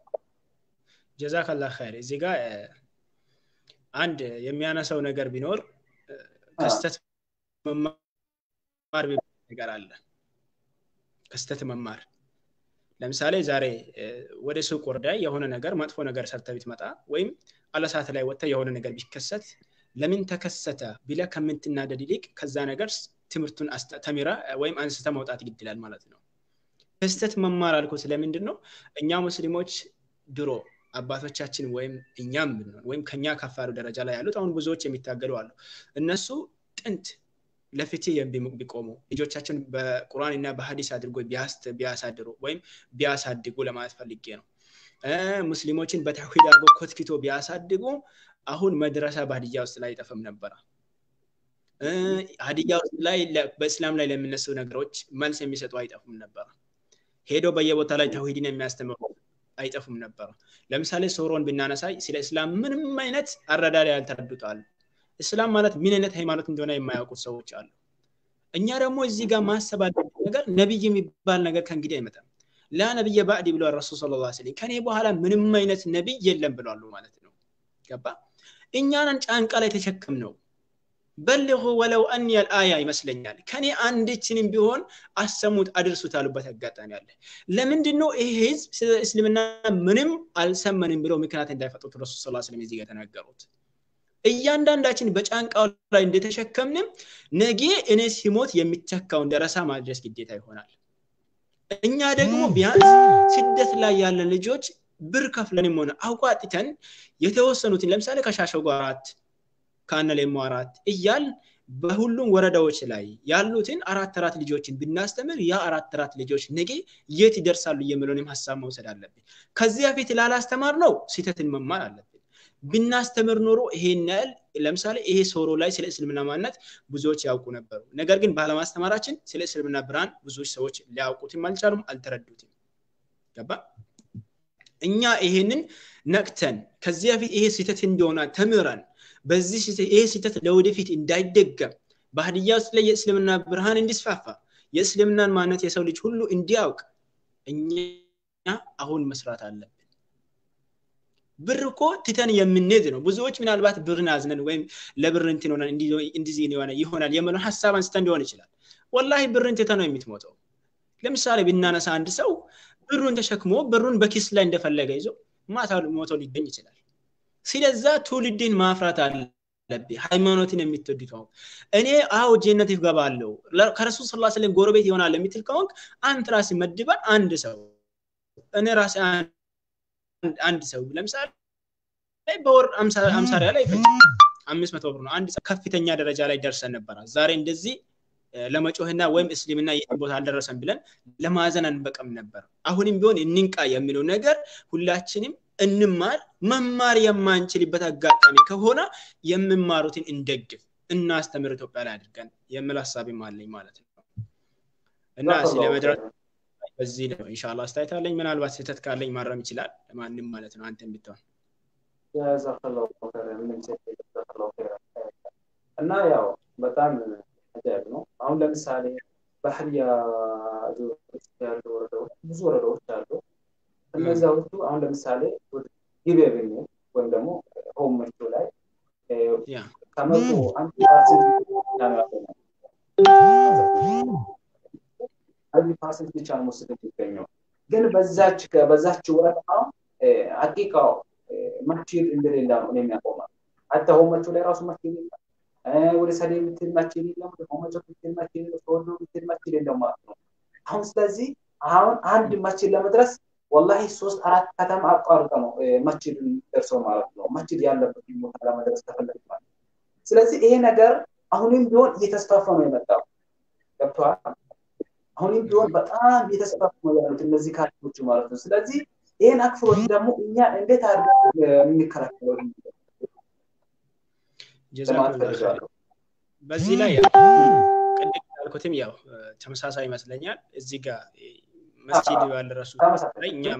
ጀዛከላ ኸይር እዚህ ጋር አንድ የሚያነሳው ነገር ቢኖር ከስተት መማር ነገር አለ ከስተት መማር ለምሳሌ ዛሬ ወደ ሱቅ ወርዳ የሆነ ነገር መጥፎ ነገር ሰርተ ብትመጣ ወይም አለሳት ላይ ወጥተ የሆነ ነገር ቢከሰት ለምን ተከሰተ ቢለ ከምትናደድ ይልቅ ከዛ ነገር ትምህርቱን ተሚራ ወይም አንስተ መውጣት ይግድላል ማለት ነው ክስተት መማር አልኩ ስለምንድን ነው እኛ ሙስሊሞች ድሮ አባቶቻችን ወይም እኛም ብንሆን ወይም ከኛ ከፍ ያሉ ደረጃ ላይ ያሉት አሁን ብዙዎች የሚታገሉ አሉ እነሱ ጥንት ለፍትህ ቢቆሙ ልጆቻቸውን በቁርአን እና በሀዲስ አድርጎ ቢያሳድሩ ወይም ቢያሳድጉ ለማለት ፈልጌ ነው ሙስሊሞችን በተውሂድ አድርጎ ኮትኪቶ ቢያሳድጉ አሁን መድረሳ በሀዲያ ውስጥ ላይ አይጠፍም ነበረ ሀዲያ ውስጥ ላይ በእስላም ላይ ለሚነሱ ነገሮች መልስ የሚሰጡ አይጠፉም ነበረ ሄዶ በየቦታ ላይ ተውሂድን የሚያስተምሩ አይጠፉም ነበረ ለምሳሌ ሶሮን ብናነሳይ ስለ እስላም ምንም አይነት አረዳዳ ያልተረዱታል እስላም ማለት ምን አይነት ሃይማኖት እንደሆነ የማያውቁት ሰዎች አሉ እኛ ደግሞ እዚህ ጋር ማሰብ ነገር ነቢይ የሚባል ነገር ከእንግዲህ አይመጣም ላ ነቢየ ባዕድ ብለዋል ረሱል ስለ ላ ስለም ከኔ በኋላ ምንም አይነት ነቢይ የለም ብለዋሉ ማለት ነው ገባ እኛንን ጫንቃ ላይ ተሸክም ነው በልሁ ወለው አን አያ ይመስለኛል ከኔ አንድችንም ቢሆን አሰሙት አድርሱት አሉበት አጋጣሚ አለ ለምንድን ነው ይሄ ህዝብ ስለ እስልምና ምንም አልሰመንም ብለው ምክንያት እንዳይፈጡት ረሱል ስ ስለም እዚህ የተናገሩት እያንዳንዳችን በጫንቃው ላይ እንደተሸከምንም ነጌ እኔ ሲሞት የሚተካውን ደረሳ ማድረስ ግዴታ ይሆናል እኛ ደግሞ ቢያንስ ስደት ላይ ያለን ልጆች ብር ከፍለንም ሆነ አውቋጥተን የተወሰኑትን ለምሳሌ ከሻሸጎ አራት ከአነሌሞ አራት እያል በሁሉም ወረዳዎች ላይ ያሉትን አራት አራት ልጆችን ብናስተምር ያ አራት አራት ልጆች ነገ የት ይደርሳሉ የሚለውንም ሀሳብ መውሰድ አለብን ከዚህ በፊት ላላስተማር ነው ስህተትን መማር አለብን ብናስተምር ኖሮ ይሄን ያህል ለምሳሌ ይሄ ሶሮ ላይ ስለ እስልምና ማንነት ብዙዎች ያውቁ ነበሩ ነገር ግን ባለማስተማራችን ስለ እስልምና ብርሃን ብዙዎች ሰዎች ሊያውቁትም አልቻሉም አልተረዱትም ገባ እኛ ይሄንን ነቅተን ከዚህ በፊት ይሄ ስህተት እንደሆነ ተምረን በዚህ ይሄ ስህተት ለወደፊት እንዳይደገም በሀዲያ ውስጥ ላይ የእስልምና ብርሃን እንዲስፋፋ የእስልምናን ማነት የሰው ልጅ ሁሉ እንዲያውቅ እኛ አሁን መስራት አለብን ብር እኮ ትተን የምንሄድ ነው ብዙዎች ምናልባት ብርን አዝነን ወይም ለብር እንትን ሆነን እንዲዚህ የሆነ ይሆናል የምለውን ሀሳብ አንስተን ሊሆን ይችላል ወላሂ ብርን ትተ ነው የምትሞተው ለምሳሌ ብናነሳ አንድ ሰው ብሩን ተሸክሞ ብሩን በኪስ ላይ እንደፈለገ ይዞ ማታ ሞቶ ሊገኝ ይችላል ስለዛ ትውልድን ማፍራት አለብህ ሃይማኖትን የምትወድ ከሆንክ እኔ አዎ ጀነት ይገባለሁ ከረሱል ስ ስለም ጎረቤት ይሆናል የምትል ከሆንክ አንተ ራስ መድበን አንድ ሰው እኔ ራሴ አንድ ሰው ለምሳሌ በወር አምሳ ሪያል አይፈጭም አምስት መቶ ብር ነው አንድ ሰው ከፍተኛ ደረጃ ላይ ደርሰን ነበረ ዛሬ እንደዚህ ለመጮህና ወይም እስልምና የት ቦታ አልደረሰን ብለን ለማዘን አንበቀም ነበር አሁንም ቢሆን እንንቃ የሚለው ነገር ሁላችንም እንማር መማር የማንችልበት አጋጣሚ ከሆነ የምማሩትን እንደግፍ እናስተምር ኢትዮጵያ ላይ አድርገን የምል ሀሳብም አለኝ ማለት ነው እና ስለ መድረስ በዚህ ነው እንሻላ አስተያየት አለኝ ምናልባት ስህተት ካለኝ ማረም ይችላል ለማንም ማለት ነው አንተ ብትሆን እና ያው በጣም አጃይብ ነው አሁን ለምሳሌ ባህርያ ያሉ ወረዳዎች ብዙ ወረዳዎች አሉ እነዚያዎቹ አሁን ለምሳሌ ጊቤ ብንል ወይም ደግሞ ሆም መርቶ ላይ ከመቶ አንድ ፐርሰንት አንድ ፐርሰንት ብቻ ነው ሙስሊም የሚገኘው ግን በዛች በዛች ወረዳ ሀቂቃው መስጂድ እንደሌላ ነው የሚያቆማል አታ ሆመቹ ላይ ራሱ መስጂድ የለም ወደ ሰዴ የምትል መስጂድ የለም ወደ ሆመቹ የምትል መስጂድ የለም ተወዶ የምትል መስጂድ የለም ማለት ነው አሁን ስለዚህ አሁን አንድ መስጂድ ለመድረስ ወላሂ ሶስት አራት ከተማ አቋርጠ ነው መስጂድ ደርሰው ማለት ነው መስጂድ ያለበት ቦታ ለመድረስ ተፈለግ ማለት ስለዚህ ይሄ ነገር አሁንም ቢሆን እየተስፋፋ ነው የመጣው ገብተዋል አሁንም ቢሆን በጣም እየተስፋፉ ነው ያሉት እነዚህ ካድሬዎቹ ማለት ነው ስለዚህ ይህን አክፍሮት ደግሞ እኛ እንዴት አድርገን የምንከላከለው በዚህ ላይ ቅድም ያልኩትም ያው ተመሳሳይ ይመስለኛል እዚህ ጋር መስጂድ ባልደረሱ ላይ እኛ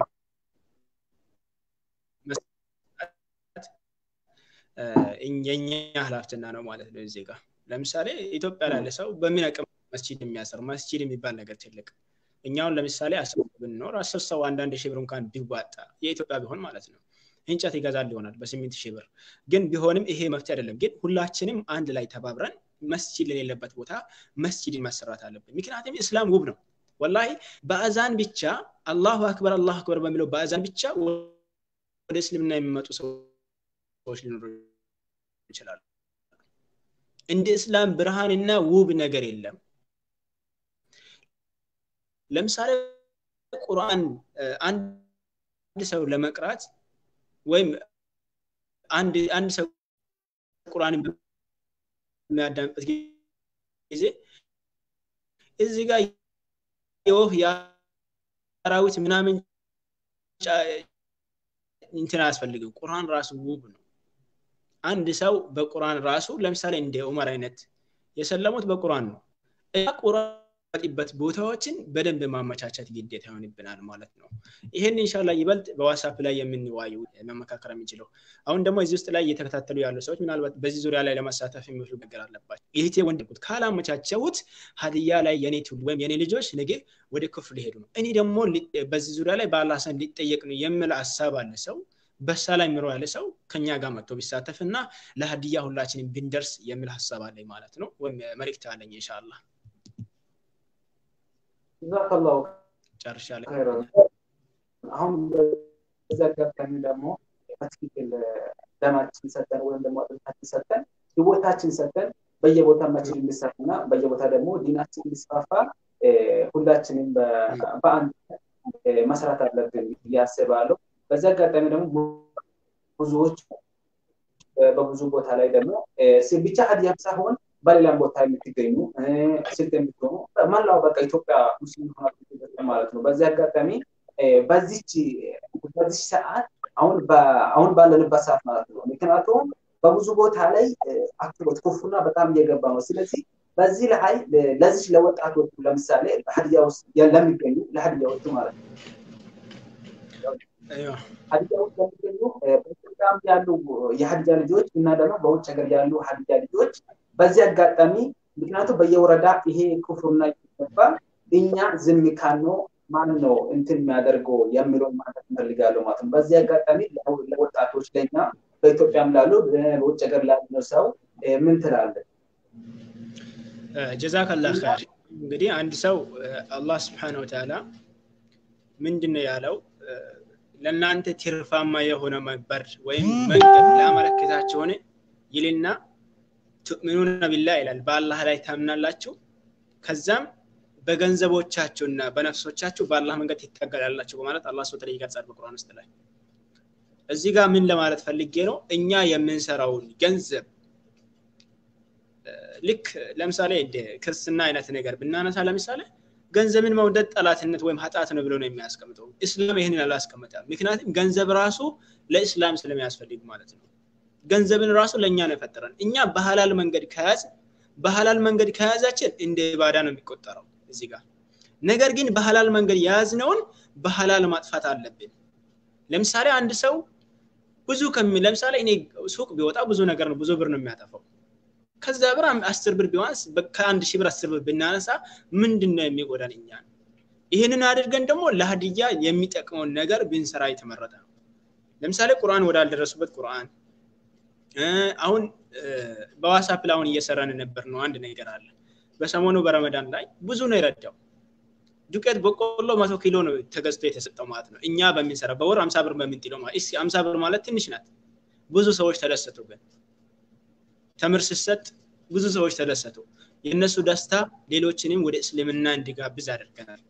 የኛ ሀላፍትና ነው ማለት ነው እዚህ ጋር ለምሳሌ ኢትዮጵያ ላለ ሰው በምን አቅም መስጂድ የሚያሰር መስጂድ የሚባል ነገር ትልቅ እኛውን ለምሳሌ አስር ብንኖር አስር ሰው አንዳንድ ሺህ ብር እንኳን ቢዋጣ የኢትዮጵያ ቢሆን ማለት ነው እንጨት ይገዛል ይሆናል በስምንት ሺህ ብር ግን ቢሆንም ይሄ መፍትሄ አይደለም ግን ሁላችንም አንድ ላይ ተባብረን መስጂድ ለሌለበት ቦታ መስጂድን መሰራት አለብን ምክንያቱም እስላም ውብ ነው ወላሂ በአዛን ብቻ አላሁ አክበር አላሁ አክበር በሚለው በአዛን ብቻ ወደ እስልምና የሚመጡ ሰዎች ሊኖሩ ይችላሉ እንደ እስላም ብርሃንና ውብ ነገር የለም ለምሳሌ ቁርአን አንድ ሰው ለመቅራት ወይም አንድ አንድ ሰው ቁርአንን በሚያዳምጥበት ጊዜ እዚህ ጋር የወፍ የአራዊት ምናምን እንትን አያስፈልግም ቁርአን ራሱ ውብ ነው አንድ ሰው በቁርአን ራሱ ለምሳሌ እንደ ዑመር አይነት የሰለሙት በቁርአን ነው እና ቁርአን በት ቦታዎችን በደንብ ማመቻቸት ግዴታ ይሆንብናል ማለት ነው ይህን እንሻላ ይበልጥ በዋትሳፕ ላይ የምንዋዩ መመካከር የሚችለው አሁን ደግሞ እዚህ ውስጥ ላይ እየተከታተሉ ያሉ ሰዎች ምናልባት በዚህ ዙሪያ ላይ ለመሳተፍ የሚችሉ ነገር አለባቸው ይህቴ ወንድቁት ካላመቻቸውት ሀዲያ ላይ የኔ ትውልድ ወይም የኔ ልጆች ነገ ወደ ክፍል ሊሄዱ ነው እኔ ደግሞ በዚህ ዙሪያ ላይ በአላህ ዘንድ ሊጠየቅ ነው የምል ሀሳብ አለ ሰው በሳ ላይ ምሮ ያለ ሰው ከኛ ጋር መጥቶ ቢሳተፍ እና ለሀዲያ ሁላችንም ብንደርስ የሚል ሀሳብ አለኝ ማለት ነው ወይም መልክት አለኝ ኢንሻአላህ ጀዛከላሁ ጨርሻለሁ አሁን በዚህ አጋጣሚ ደግሞ በትክክል ደማችን ሰጠን ወይም ደግሞ አጥንታችን ሰጠን ህይወታችን ሰጠን በየቦታ መችል እንዲሰራና በየቦታ ደግሞ ዲናችን እንዲስፋፋ ሁላችንም በአንድ መስራት አለብን እያስባለሁ በዚህ አጋጣሚ ደግሞ ብዙዎች በብዙ ቦታ ላይ ደግሞ ብቻ ሀዲያም ሳይሆን በሌላም ቦታ የምትገኙ ስልት የምትሆኑ መላው በቃ ኢትዮጵያ ሙስሊም ማለት ነው በዚህ አጋጣሚ በዚች በዚች ሰዓት አሁን አሁን ባለንበት ሰዓት ማለት ነው ምክንያቱም በብዙ ቦታ ላይ አክሎት ኩፍና በጣም እየገባ ነው ስለዚህ በዚህ ላይ ለዚች ለወጣቶቹ ለምሳሌ በሀዲያ ውስጥ ለሚገኙ ለሀዲያዎቹ ማለት ነው ሀዲያ ውስጥ ለሚገኙ በኢትዮጵያም ያሉ የሀዲያ ልጆች እና ደግሞ በውጭ ሀገር ያሉ ሀዲያ ልጆች በዚህ አጋጣሚ ምክንያቱም በየወረዳ ይሄ ክፉርና ይገባ እኛ ዝም ካልነው ማን ነው እንትን የሚያደርገው የሚለውን ማለት እንፈልጋለሁ ማለት ነው በዚህ አጋጣሚ ለወጣቶች ለኛ በኢትዮጵያም ላሉ በውጭ ሀገር ላሉ ሰው ምን ትላለን ጀዛከላ ኸይር እንግዲህ አንድ ሰው አላህ ስብሓን ወተላ ምንድን ነው ያለው ለእናንተ ትርፋማ የሆነ መበር ወይም መንገድ ላመለክታችሁን ይልና ትእምኑነ ቢላህ ይላል በአላህ ላይ ታምናላችሁ ከዛም በገንዘቦቻችሁና በነፍሶቻችሁ በአላህ መንገድ ትታገላላችሁ በማለት አላህ ስብሐ ይገልጻል በቁርአን ውስጥ ላይ እዚህ ጋር ምን ለማለት ፈልጌ ነው እኛ የምንሰራውን ገንዘብ ልክ ለምሳሌ እንደ ክርስትና አይነት ነገር ብናነሳ ለምሳሌ ገንዘብን መውደድ ጠላትነት ወይም ኃጢአት ነው ብሎ ነው የሚያስቀምጠው እስላም ይህንን አላስቀምጠም ምክንያቱም ገንዘብ ራሱ ለእስላም ስለሚያስፈልግ ማለት ነው ገንዘብን ራሱ ለእኛ ነው የፈጠረን እኛ በሀላል መንገድ ከያዝ በሀላል መንገድ ከያዛችን እንደ ባዳ ነው የሚቆጠረው እዚህ ጋር ነገር ግን በሀላል መንገድ የያዝነውን በሀላል ማጥፋት አለብን ለምሳሌ አንድ ሰው ብዙ ከሚ ለምሳሌ እኔ ሱቅ ቢወጣ ብዙ ነገር ነው ብዙ ብር ነው የሚያጠፋው ከዛ ብር አስር ብር ቢዋንስ ከአንድ ሺህ ብር አስር ብር ብናነሳ ምንድን ነው የሚጎዳን እኛ ይህንን አድርገን ደግሞ ለሀዲያ የሚጠቅመውን ነገር ብንሰራ የተመረጠ ነው ለምሳሌ ቁርአን ወዳልደረሱበት ቁርአን አሁን በዋሳፕ ላይ አሁን እየሰራን ነበር ነው አንድ ነገር አለ በሰሞኑ በረመዳን ላይ ብዙ ነው የረዳው ዱቄት በቆሎ መቶ ኪሎ ነው ተገዝቶ የተሰጠው ማለት ነው እኛ በምንሰራ በወር አምሳ ብር በምንጥለው ማለት እስኪ አምሳ ብር ማለት ትንሽ ናት ብዙ ሰዎች ተደሰቱ ግን ተምር ስሰጥ ብዙ ሰዎች ተደሰቱ የእነሱ ደስታ ሌሎችንም ወደ እስልምና እንዲጋብዝ አድርገናል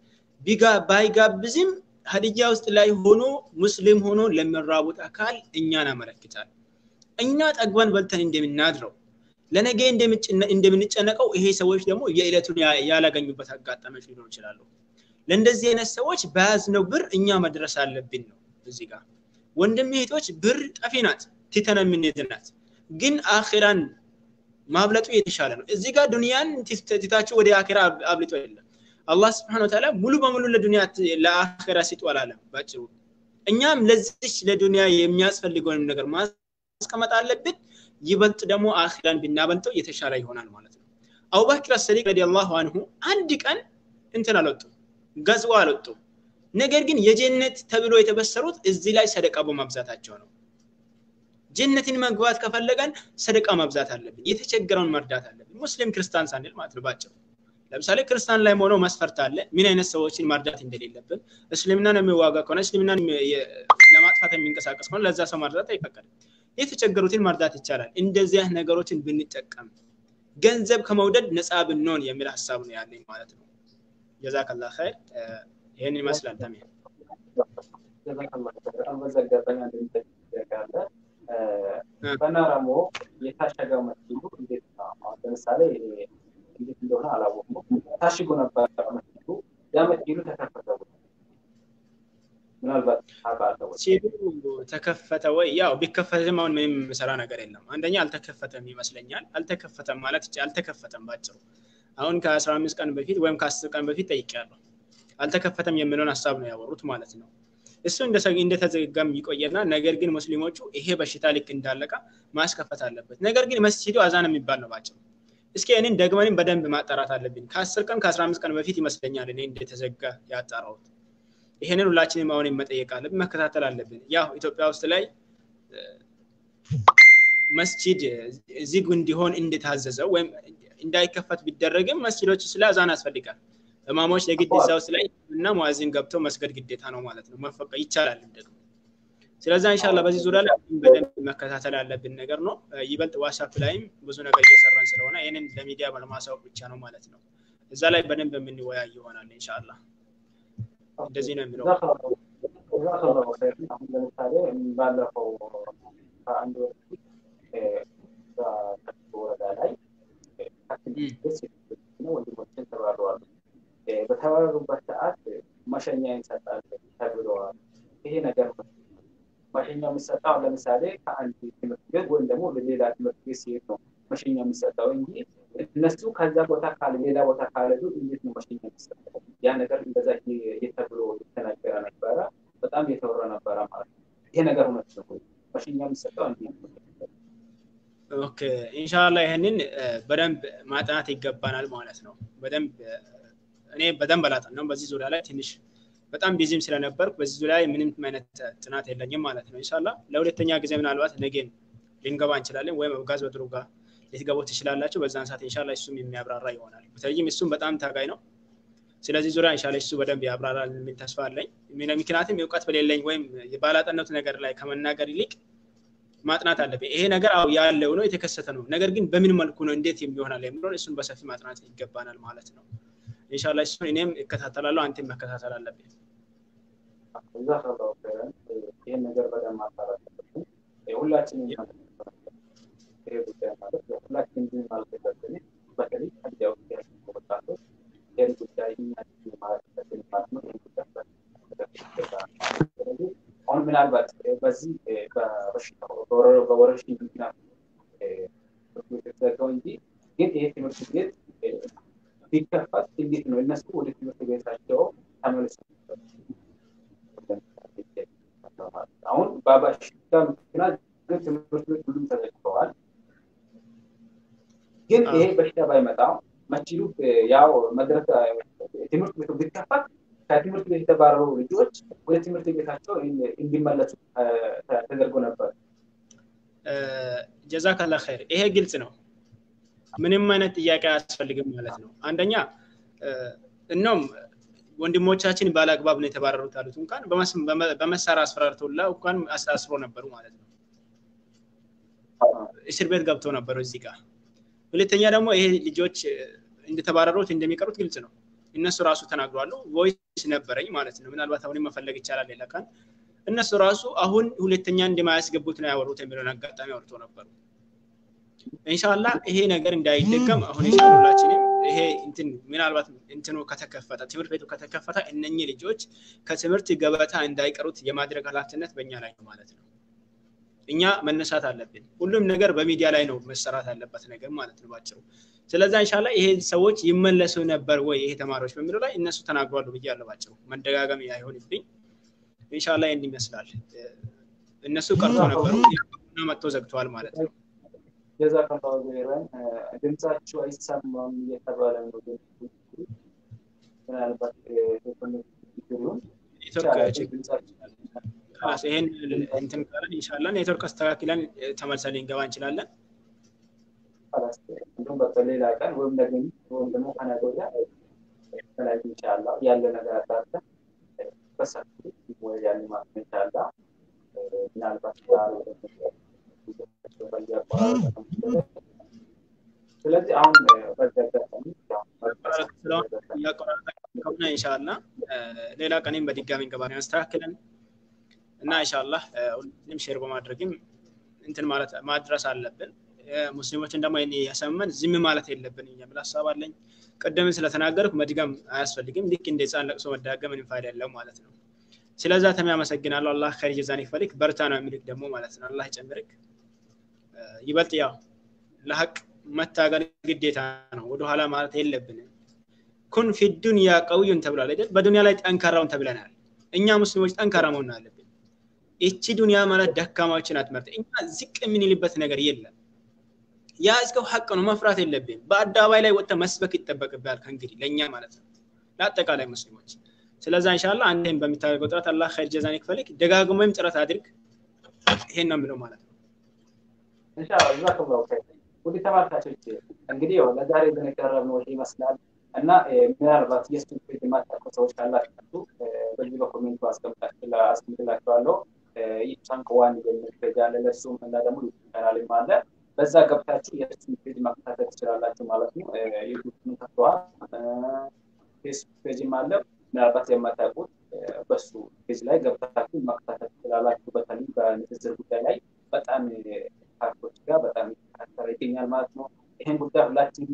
ባይጋብዝም ሀዲያ ውስጥ ላይ ሆኖ ሙስሊም ሆኖ ለሚራቡት አካል እኛን አመለክታል እኛ ጠግበን በልተን እንደምናድረው ለነገ እንደምንጨነቀው ይሄ ሰዎች ደግሞ የዕለቱን ያላገኙበት አጋጣሚዎች ሊኖሩ ይችላሉ ለእንደዚህ አይነት ሰዎች በያዝነው ብር እኛ መድረስ አለብን ነው እዚህ ጋር ወንድም እህቶች ብር ጠፊ ናት ትተን የምንሄድ ናት ግን አኼራን ማብለጡ የተሻለ ነው እዚህ ጋር ዱንያን ትታችሁ ወደ አኼራ አብልጦ የለም አላህ ስብሓን ወተላ ሙሉ በሙሉ ለዱንያ ለአኼራ ሲጡ አላለም ባጭሩ እኛም ለዚች ለዱንያ የሚያስፈልገውንም ነገር ማስቀመጥ አለብን ይበልጥ ደግሞ አኺራን ብናበልጠው የተሻለ ይሆናል ማለት ነው አቡበክር አሰዲቅ ረዲየላሁ አንሁ አንድ ቀን እንትን አልወጡ ገዝዋ አልወጡ ነገር ግን የጀነት ተብሎ የተበሰሩት እዚህ ላይ ሰደቃ በማብዛታቸው ነው ጀነትን መግባት ከፈለገን ሰደቃ ማብዛት አለብን የተቸገረውን መርዳት አለብን ሙስሊም ክርስቲያን ሳንል ማለት ነው ባጭሩ ለምሳሌ ክርስቲያን ላይ ሆኖ መስፈርት አለ ምን አይነት ሰዎችን ማርዳት እንደሌለብን እስልምናን የሚዋጋ ከሆነ እስልምናን ለማጥፋት የሚንቀሳቀስ ከሆነ ለዛ ሰው ማርዳት አይፈቀድም የተቸገሩትን መርዳት ይቻላል እንደዚህ ነገሮችን ብንጠቀም ገንዘብ ከመውደድ ነፃ ብንሆን የሚል ሀሳብ ነው ያለኝ ማለት ነው ጀዛከላ ኸይር ይህን ይመስላል ተሜ አለ። በነረሞ የታሸገው መስጊዱ እንዴት ነው? ለምሳሌ እንዴት እንደሆነ አላወቅኩም። ታሽጎ ነበር መስጊዱ። ያ መስጊዱ ተከፈተ ወይ? ምናልባት ታውቃለህ ወይ? ሲሉ ተከፈተ ወይ? ያው ቢከፈትም አሁን ምንም የምሰራ ነገር የለም። አንደኛ አልተከፈተም ይመስለኛል። አልተከፈተም ማለት አልተከፈተም ባጭሩ። አሁን ከአስራ አምስት ቀን በፊት ወይም ከአስር ቀን በፊት ጠይቄያለሁ። አልተከፈተም የሚለውን ሀሳብ ነው ያወሩት ማለት ነው። እሱ እንደተዘጋም ይቆየና ነገር ግን ሙስሊሞቹ ይሄ በሽታ ልክ እንዳለቀ ማስከፈት አለበት። ነገር ግን መስጂዱ አዛን የሚባል ነው ባጭሩ። እስኪ እኔን ደግመንም በደንብ ማጣራት አለብን። ከአስር ቀን ከአስራ አምስት ቀን በፊት ይመስለኛል እኔ እንደተዘጋ ያጣራሁት። ይሄንን ሁላችንም አሁን መጠየቅ አለብን፣ መከታተል አለብን። ያው ኢትዮጵያ ውስጥ ላይ መስጂድ ዝግ እንዲሆን እንደታዘዘው ወይም እንዳይከፈት ቢደረግም መስጂዶች ስለ አዛን ያስፈልጋል። እማሞች የግድ እዛ ውስጥ ላይ እና ሙአዚን ገብተው መስገድ ግዴታ ነው ማለት ነው። መፈቀ ይቻላል ደግሞ። ስለዛ ኢንሻላ በዚህ ዙሪያ ላይ በደንብ መከታተል ያለብን ነገር ነው። ይበልጥ ዋትሳፕ ላይም ብዙ ነገር እየሰራን ስለሆነ ይህንን ለሚዲያ ለማሳወቅ ብቻ ነው ማለት ነው። እዛ ላይ በደንብ የምንወያይ ይሆናል ኢንሻላ። እንደዚህ ነው የሚለው። አሁን ለምሳሌ ባለፈው ከአንድ ወር ወረዳ ላይ ወንድሞችን ተባረዋል። በተባረሩበት ሰዓት መሸኛ ይሰጣል ተብለዋል። ይሄ ነገር መሸኛ የሚሰጠው ለምሳሌ ከአንድ ትምህርት ቤት ወይም ደግሞ ሌላ ትምህርት ቤት ሲሄድ ነው መሸኛ የሚሰጠው እንጂ እነሱ ከዛ ቦታ ካለ ሌላ ቦታ ካለዱ እንዴት ነው መሸኛ የሚሰጠው? ያ ነገር እንደዛ ተብሎ የተነገረ ነበረ። በጣም የተወራ ነበረ ማለት ነው። ይሄ ነገር እውነት ነው ወይ? መሸኛ የሚሰጠው እንዴት ነው? ኦኬ ኢንሻላ ይህንን በደንብ ማጥናት ይገባናል ማለት ነው። በደንብ እኔ በደንብ አላጠናም በዚህ ዙሪያ ላይ ትንሽ በጣም ቢዚም ስለነበርኩ በዚህ ዙሪያ ላይ ምንም አይነት ጥናት የለኝም ማለት ነው። ኢንሻላ ለሁለተኛ ጊዜ ምናልባት ነገን ልንገባ እንችላለን ወይም አብጋዝ በድሩ ጋር ልትገቡ ትችላላችሁ። በዛን ሰዓት ኢንሻላ እሱም የሚያብራራ ይሆናል። በተለይም እሱም በጣም ታጋይ ነው። ስለዚህ ዙሪያ ኢንሻላ እሱ በደንብ ያብራራል የሚል ተስፋ አለኝ። ምክንያቱም እውቀት በሌለኝ ወይም ባላጠናሁት ነገር ላይ ከመናገር ይልቅ ማጥናት አለብኝ። ይሄ ነገር አው ያለው ነው የተከሰተ ነው። ነገር ግን በምን መልኩ ነው እንዴት የሚሆናል የሚለውን እሱን በሰፊ ማጥናት ይገባናል ማለት ነው። ኢንሻላ እሱን እኔም እከታተላለሁ፣ አንተም መከታተል አለብኝ። ይህን ነገር በደንብ ማጣራት አለብን። ሁላችንም ይሄ ጉዳይ ማለት ሁላችን ግን ማለት የለብን። በተለይ ከዚያ ውስጥ ያሉ ወጣቶች ይህን ጉዳይ እኛ ማለት ያለብን ማለት ነው። ይህን ጉዳይ ስለዚህ አሁን ምናልባት በዚህ በበሽታው በወረርሽኝ ምክንያት ትምህርት ቤት የተዘጋው እንጂ ግን ይሄ ትምህርት ቤት ቢከፈት እንዴት ነው እነሱ ወደ ትምህርት ቤታቸው ተመልሰው አሁን በበሽታ ምክንያት ግን ትምህርት ቤት ሁሉም ተዘግተዋል። ግን ይሄ በሽታ ባይመጣ መስጂዱ ያው መድረስ ትምህርት ቤቱ ቢከፈት ከትምህርት ቤት የተባረሩ ልጆች ወደ ትምህርት ቤታቸው እንዲመለሱ ተደርጎ ነበር። ጀዛካላ ኸይር። ይሄ ግልጽ ነው። ምንም አይነት ጥያቄ አያስፈልግም ማለት ነው። አንደኛ እኖም ወንድሞቻችን ባለአግባብ ነው የተባረሩት አሉት እንኳን በመሳሪያ አስፈራርተውላ እንኳን አሳስሮ ነበሩ ማለት ነው። እስር ቤት ገብተው ነበሩ እዚህ ጋር። ሁለተኛ ደግሞ ይሄ ልጆች እንደተባረሩት እንደሚቀሩት ግልጽ ነው። እነሱ ራሱ ተናግሯሉ። ቮይስ ነበረኝ ማለት ነው። ምናልባት አሁንም መፈለግ ይቻላል ሌላ ቀን። እነሱ ራሱ አሁን ሁለተኛ እንደማያስገቡት ነው ያወሩት የሚለውን አጋጣሚ አውርቶ ነበሩ። ኢንሻላ ይሄ ነገር እንዳይደገም አሁን ኢንሻላ ሁላችንም ይሄ እንትን ምናልባት እንትኑ ከተከፈተ ትምህርት ቤቱ ከተከፈተ እነኚህ ልጆች ከትምህርት ገበታ እንዳይቀሩት የማድረግ ኃላፊነት በእኛ ላይ ነው ማለት ነው። እኛ መነሳት አለብን። ሁሉም ነገር በሚዲያ ላይ ነው መሰራት ያለበት ነገር ማለት ነው ባጭሩ። ስለዛ ኢንሻላ ይሄ ሰዎች ይመለሱ ነበር ወይ ይሄ ተማሪዎች በሚለው ላይ እነሱ ተናግሯሉ ብያለሁ ባጭሩ። መደጋገም አይሆንብኝ። ኢንሻላ ይህን ይመስላል። እነሱ ቀርቶ ነበሩ መጥቶ ዘግተዋል ማለት ነው። ጀዛከላሁ ኸይረን። ድምጻችሁ አይሰማም እየተባለ ነው። ምናልባት ችግሩን ይህን እንትን ካለን ኢንሻላ ኔትወርክ አስተካክለን ተመልሰን ልንገባ እንችላለን። እንዲሁም በሌላ ቀን ወይም ደግሞ ወይም ደግሞ ከነገ ወዲያ የተለያዩ ኢንሻላ ያለ ነገር አጣርተን በሰፊ ወይ ያን ማለት ኢንሻላ ምናልባት ስለዚህ አሁን ከሆነ ኢንሻላ ሌላ ቀኔም በድጋሚ እንገባ ያስተካክለን እና ኢንሻአላህ ሁሉም ሼር በማድረግም እንትን ማለት ማድረስ አለብን። ሙስሊሞችን ደግሞ ያሰመን ዝም ማለት የለብን የሚል ሀሳብ አለኝ። ቅድምን ስለተናገርኩ መድገም አያስፈልግም። ልክ እንደ ህፃን ለቅሶ መዳገም ምንም ፋይዳ የለው ማለት ነው። ስለዛ ተም ያመሰግናለሁ። አላህ ከር ጀዛን ይክፈልክ። በርታ ነው የሚልክ ደግሞ ማለት ነው። አላህ ይጨምርክ። ይበልጥ ያው ለሀቅ መታገል ግዴታ ነው። ወደኋላ ማለት የለብንም። ኩን ፊ ዱንያ ቀውዩን ተብሏል አይደል? በዱንያ ላይ ጠንካራውን ተብለናል። እኛ ሙስሊሞች ጠንካራ መሆን አለብን። ይቺ ዱንያ ማለት ደካማዎችን አትመርጥ። እኛ ዝቅ የምንልበት ነገር የለም። ያ እስከው ሀቅ ነው፣ መፍራት የለብን። በአደባባይ ላይ ወጥተ መስበክ ይጠበቅብሃል ከእንግዲህ ለእኛ ማለት ነው፣ ለአጠቃላይ ሙስሊሞች። ስለዛ ኢንሻአላህ አንተም በሚታደርገው ጥረት አላህ ኸይር ጀዛን ይክፈልክ። ደጋግሞም ጥረት አድርግ። ይሄን ነው የምለው ማለት ነው። ኢንሻአላህ ጀዛከላሁ ኸይር። ውድ ተመልካቾች እንግዲህ ያው ለዛሬ የቀረብነው ይሄ ይመስላል እና ምናልባት የእሱን ፔጅ የማታውቁ ሰዎች ካላችሁ በዚህ በኮሜንቱ አስቀምጥላችኋለሁ። ኢብሳን ከዋን የሚል ፔጅ አለ፣ ለእሱም እና ደግሞ ዩቱብ ቻናልም አለ። በዛ ገብታችሁ የእሱን ፔጅ መከታተል ትችላላችሁ ማለት ነው። ዩቱብም ከፍተዋል፣ ፌስቡክ ፔጅም አለ። ምናልባት የማታውቁት በሱ ፔጅ ላይ ገብታችሁ መከታተል ትችላላችሁ። በተለይ በንጽጽር ጉዳይ ላይ በጣም ፓርቶች ጋር በጣም እየተከታተለ ይገኛል ማለት ነው። ይህን ጉዳይ ሁላችንም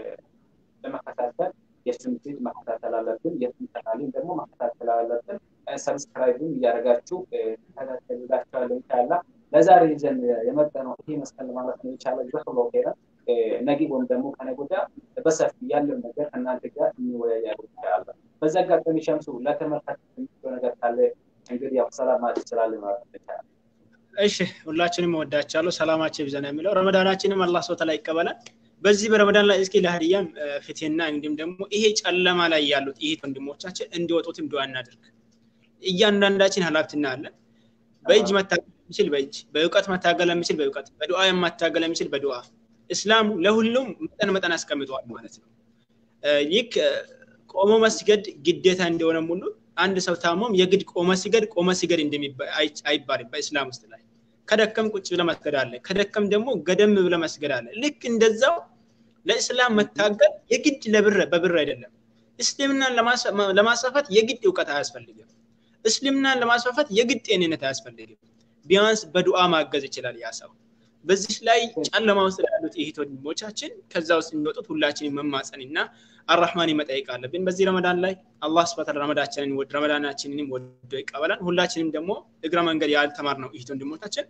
ለመከታተል የእሱን ፔጅ መከታተል አለብን። የእሱን ቻናልን ደግሞ መከታተል አለብን። ሰብስክራይብም እያደረጋችሁ ተከታተሉላችኋለሁ። ኢንሻላ ለዛሬ ይዘን የመጣ ነው ይሄ መስቀል ማለት ነው። የቻለ ዘክሎ ሄረ ነገ ወይም ደግሞ ከነገ ወዲያ በሰፊ ያለው ነገር ከእናንተ ጋር እንወያያለን ይቻላል። በዛ አጋጣሚ ሸምሱ ለተመልካች የሚለው ነገር ካለ እንግዲህ ያው ሰላም ማለት ትችላለህ ማለት ነው። ይቻላል። እሺ ሁላችንም እወዳችኋለሁ። ሰላማችሁ ይብዛ ነው የሚለው። ረመዳናችንም አላህ ሰው ተላ ይቀበላል። በዚህ በረመዳን ላይ እስኪ ለሀዲያም ፍትህና እንዲሁም ደግሞ ይሄ ጨለማ ላይ ያሉት ይሄ ወንድሞቻችን እንዲወጡትም ዱዓ እናድርግ። እያንዳንዳችን ኃላፊነት አለን። በእጅ መታገል የሚችል በእጅ በእውቀት መታገል የሚችል በእውቀት በዱዓ የማታገል የሚችል በዱዓ እስላሙ ለሁሉም መጠን መጠን አስቀምጠዋል ማለት ነው። ይህ ቆሞ መስገድ ግዴታ እንደሆነ ሁሉ አንድ ሰው ታሞም የግድ ቆመ ሲገድ ቆመ ሲገድ አይባልም በእስላም ውስጥ ላይ ከደከም ቁጭ ብለ መስገድ አለ። ከደከም ደግሞ ገደም ብለ መስገድ አለ። ልክ እንደዛው ለእስላም መታገል የግድ ለብር በብር አይደለም። እስልምናን ለማስፋፋት የግድ እውቀት አያስፈልግም። እስልምናን ለማስፋፋት የግድ ጤንነት አያስፈልግም። ቢያንስ በዱዓ ማገዝ ይችላል ያ ሰው። በዚህ ላይ ጨለማ ውስጥ ያሉት እህት ወንድሞቻችን ከዛ ውስጥ የሚወጡት ሁላችንን መማፀንና አራህማን መጠየቅ አለብን። በዚህ ረመዳን ላይ አላህ ስብሐ ረመዳችንን ወድ ረመዳናችንንም ወዶ ይቀበላል። ሁላችንም ደግሞ እግረ መንገድ ያልተማርነው እህት ወንድሞቻችን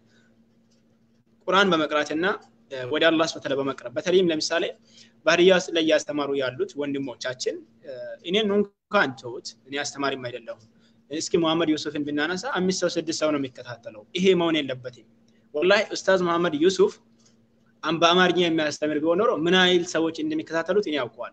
ቁርአን በመቅራትና ወደ አላህ ስብሐ በመቅረብ በተለይም ለምሳሌ ባህርያ ውስጥ ላይ እያስተማሩ ያሉት ወንድሞቻችን እኔን እንኳን ተውት፣ እኔ አስተማሪም አይደለሁም። እስኪ መሐመድ ዩሱፍን ብናነሳ አምስት ሰው ስድስት ሰው ነው የሚከታተለው። ይሄ መሆን የለበትም። ወላሂ ኡስታዝ መሐመድ ዩሱፍ በአማርኛ የሚያስተምር ቢሆን ኖሮ ምን ያህል ሰዎች እንደሚከታተሉት እኔ ያውቀዋል።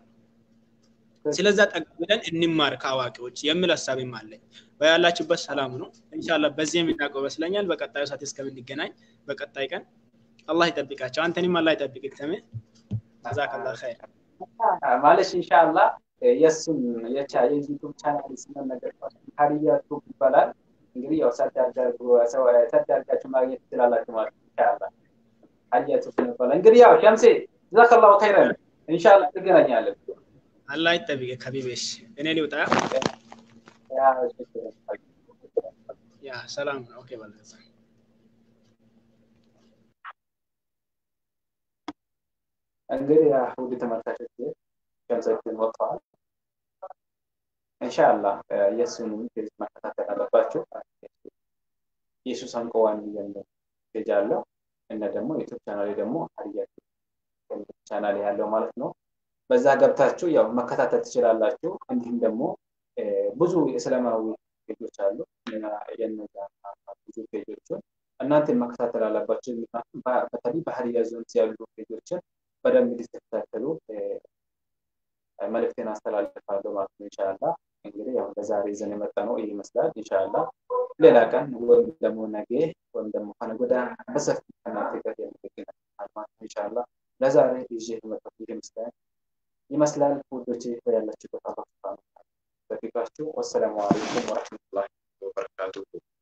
ስለዛ ጠጋ ብለን እንማር ከአዋቂዎች የሚል ሀሳብም አለኝ። በያላችሁበት ሰላም ነው። ኢንሻላህ በዚህ የምናውቀው ይመስለኛል። በቀጣዩ ሰዓት እስከምንገናኝ በቀጣይ ቀን አላህ ይጠብቃቸው። አንተንም አላህ ይጠብቅ። ተሜ ጀዛከላ ኸይር ማለሽ ኢንሻአላህ የእሱን የቻ የዩቱብ ቻናል ስምን ነገር ሀዲያ ቱብ ይባላል። እንግዲህ ያው ሰርች አድርጋችሁ ማግኘት ትችላላችሁ ማለት ነው። ኢንሻአላህ ሀዲያ ቱብ ይባላል። እንግዲህ ያው ሸምሴ ጀዛከላሁ ኸይረን ኢንሻአላህ ትገናኛለን። አላህ ይጠብቅ። ከቢቤሽ እኔ ሊውጣ ያ ሰላም ነው። ኦኬ በለዛ እንግዲህ ውድ ተመልካቾች ሸምሰችን ወጥተዋል። ኢንሻአላህ የእሱንም ፔጅ መከታተል አለባቸው። ኢየሱስ አንቆዋን የሚል ፔጅ አለው እና ደግሞ ዩቱብ ቻናል ደግሞ ሀዲያ ቻናል ያለው ማለት ነው። በዛ ገብታችሁ ያው መከታተል ትችላላችሁ። እንዲሁም ደግሞ ብዙ እስላማዊ ፔጆች አሉ። የነዛ ብዙ ፔጆችን እናንተ መከታተል አለባችሁ። ምክንያቱም በተለይ ባህርያ ዞን ያሉ ፔጆችን በደንብ እንድትከታተሉ መልእክቴን አስተላልፋለሁ ማለት ነው። ኢንሻአላህ እንግዲህ ያው ለዛሬ ይዘን የመጣ ነው ይህ ይመስላል። ኢንሻአላህ ሌላ ቀን ወይም ደግሞ ነገ ወይም ደግሞ ከነገ ወዲያ በሰፊ ከእናንተ ጋር የምንገናኝ ማለት ነው። ኢንሻአላህ ለዛሬ ይዤ የመጣሁት ይህ ይመስላል ይመስላል። ውዶቼ ያላችሁበት አላህ በፊቃችሁ። ወሰላሙ አለይኩም ወረሕመቱላሂ ወበረካቱሁ።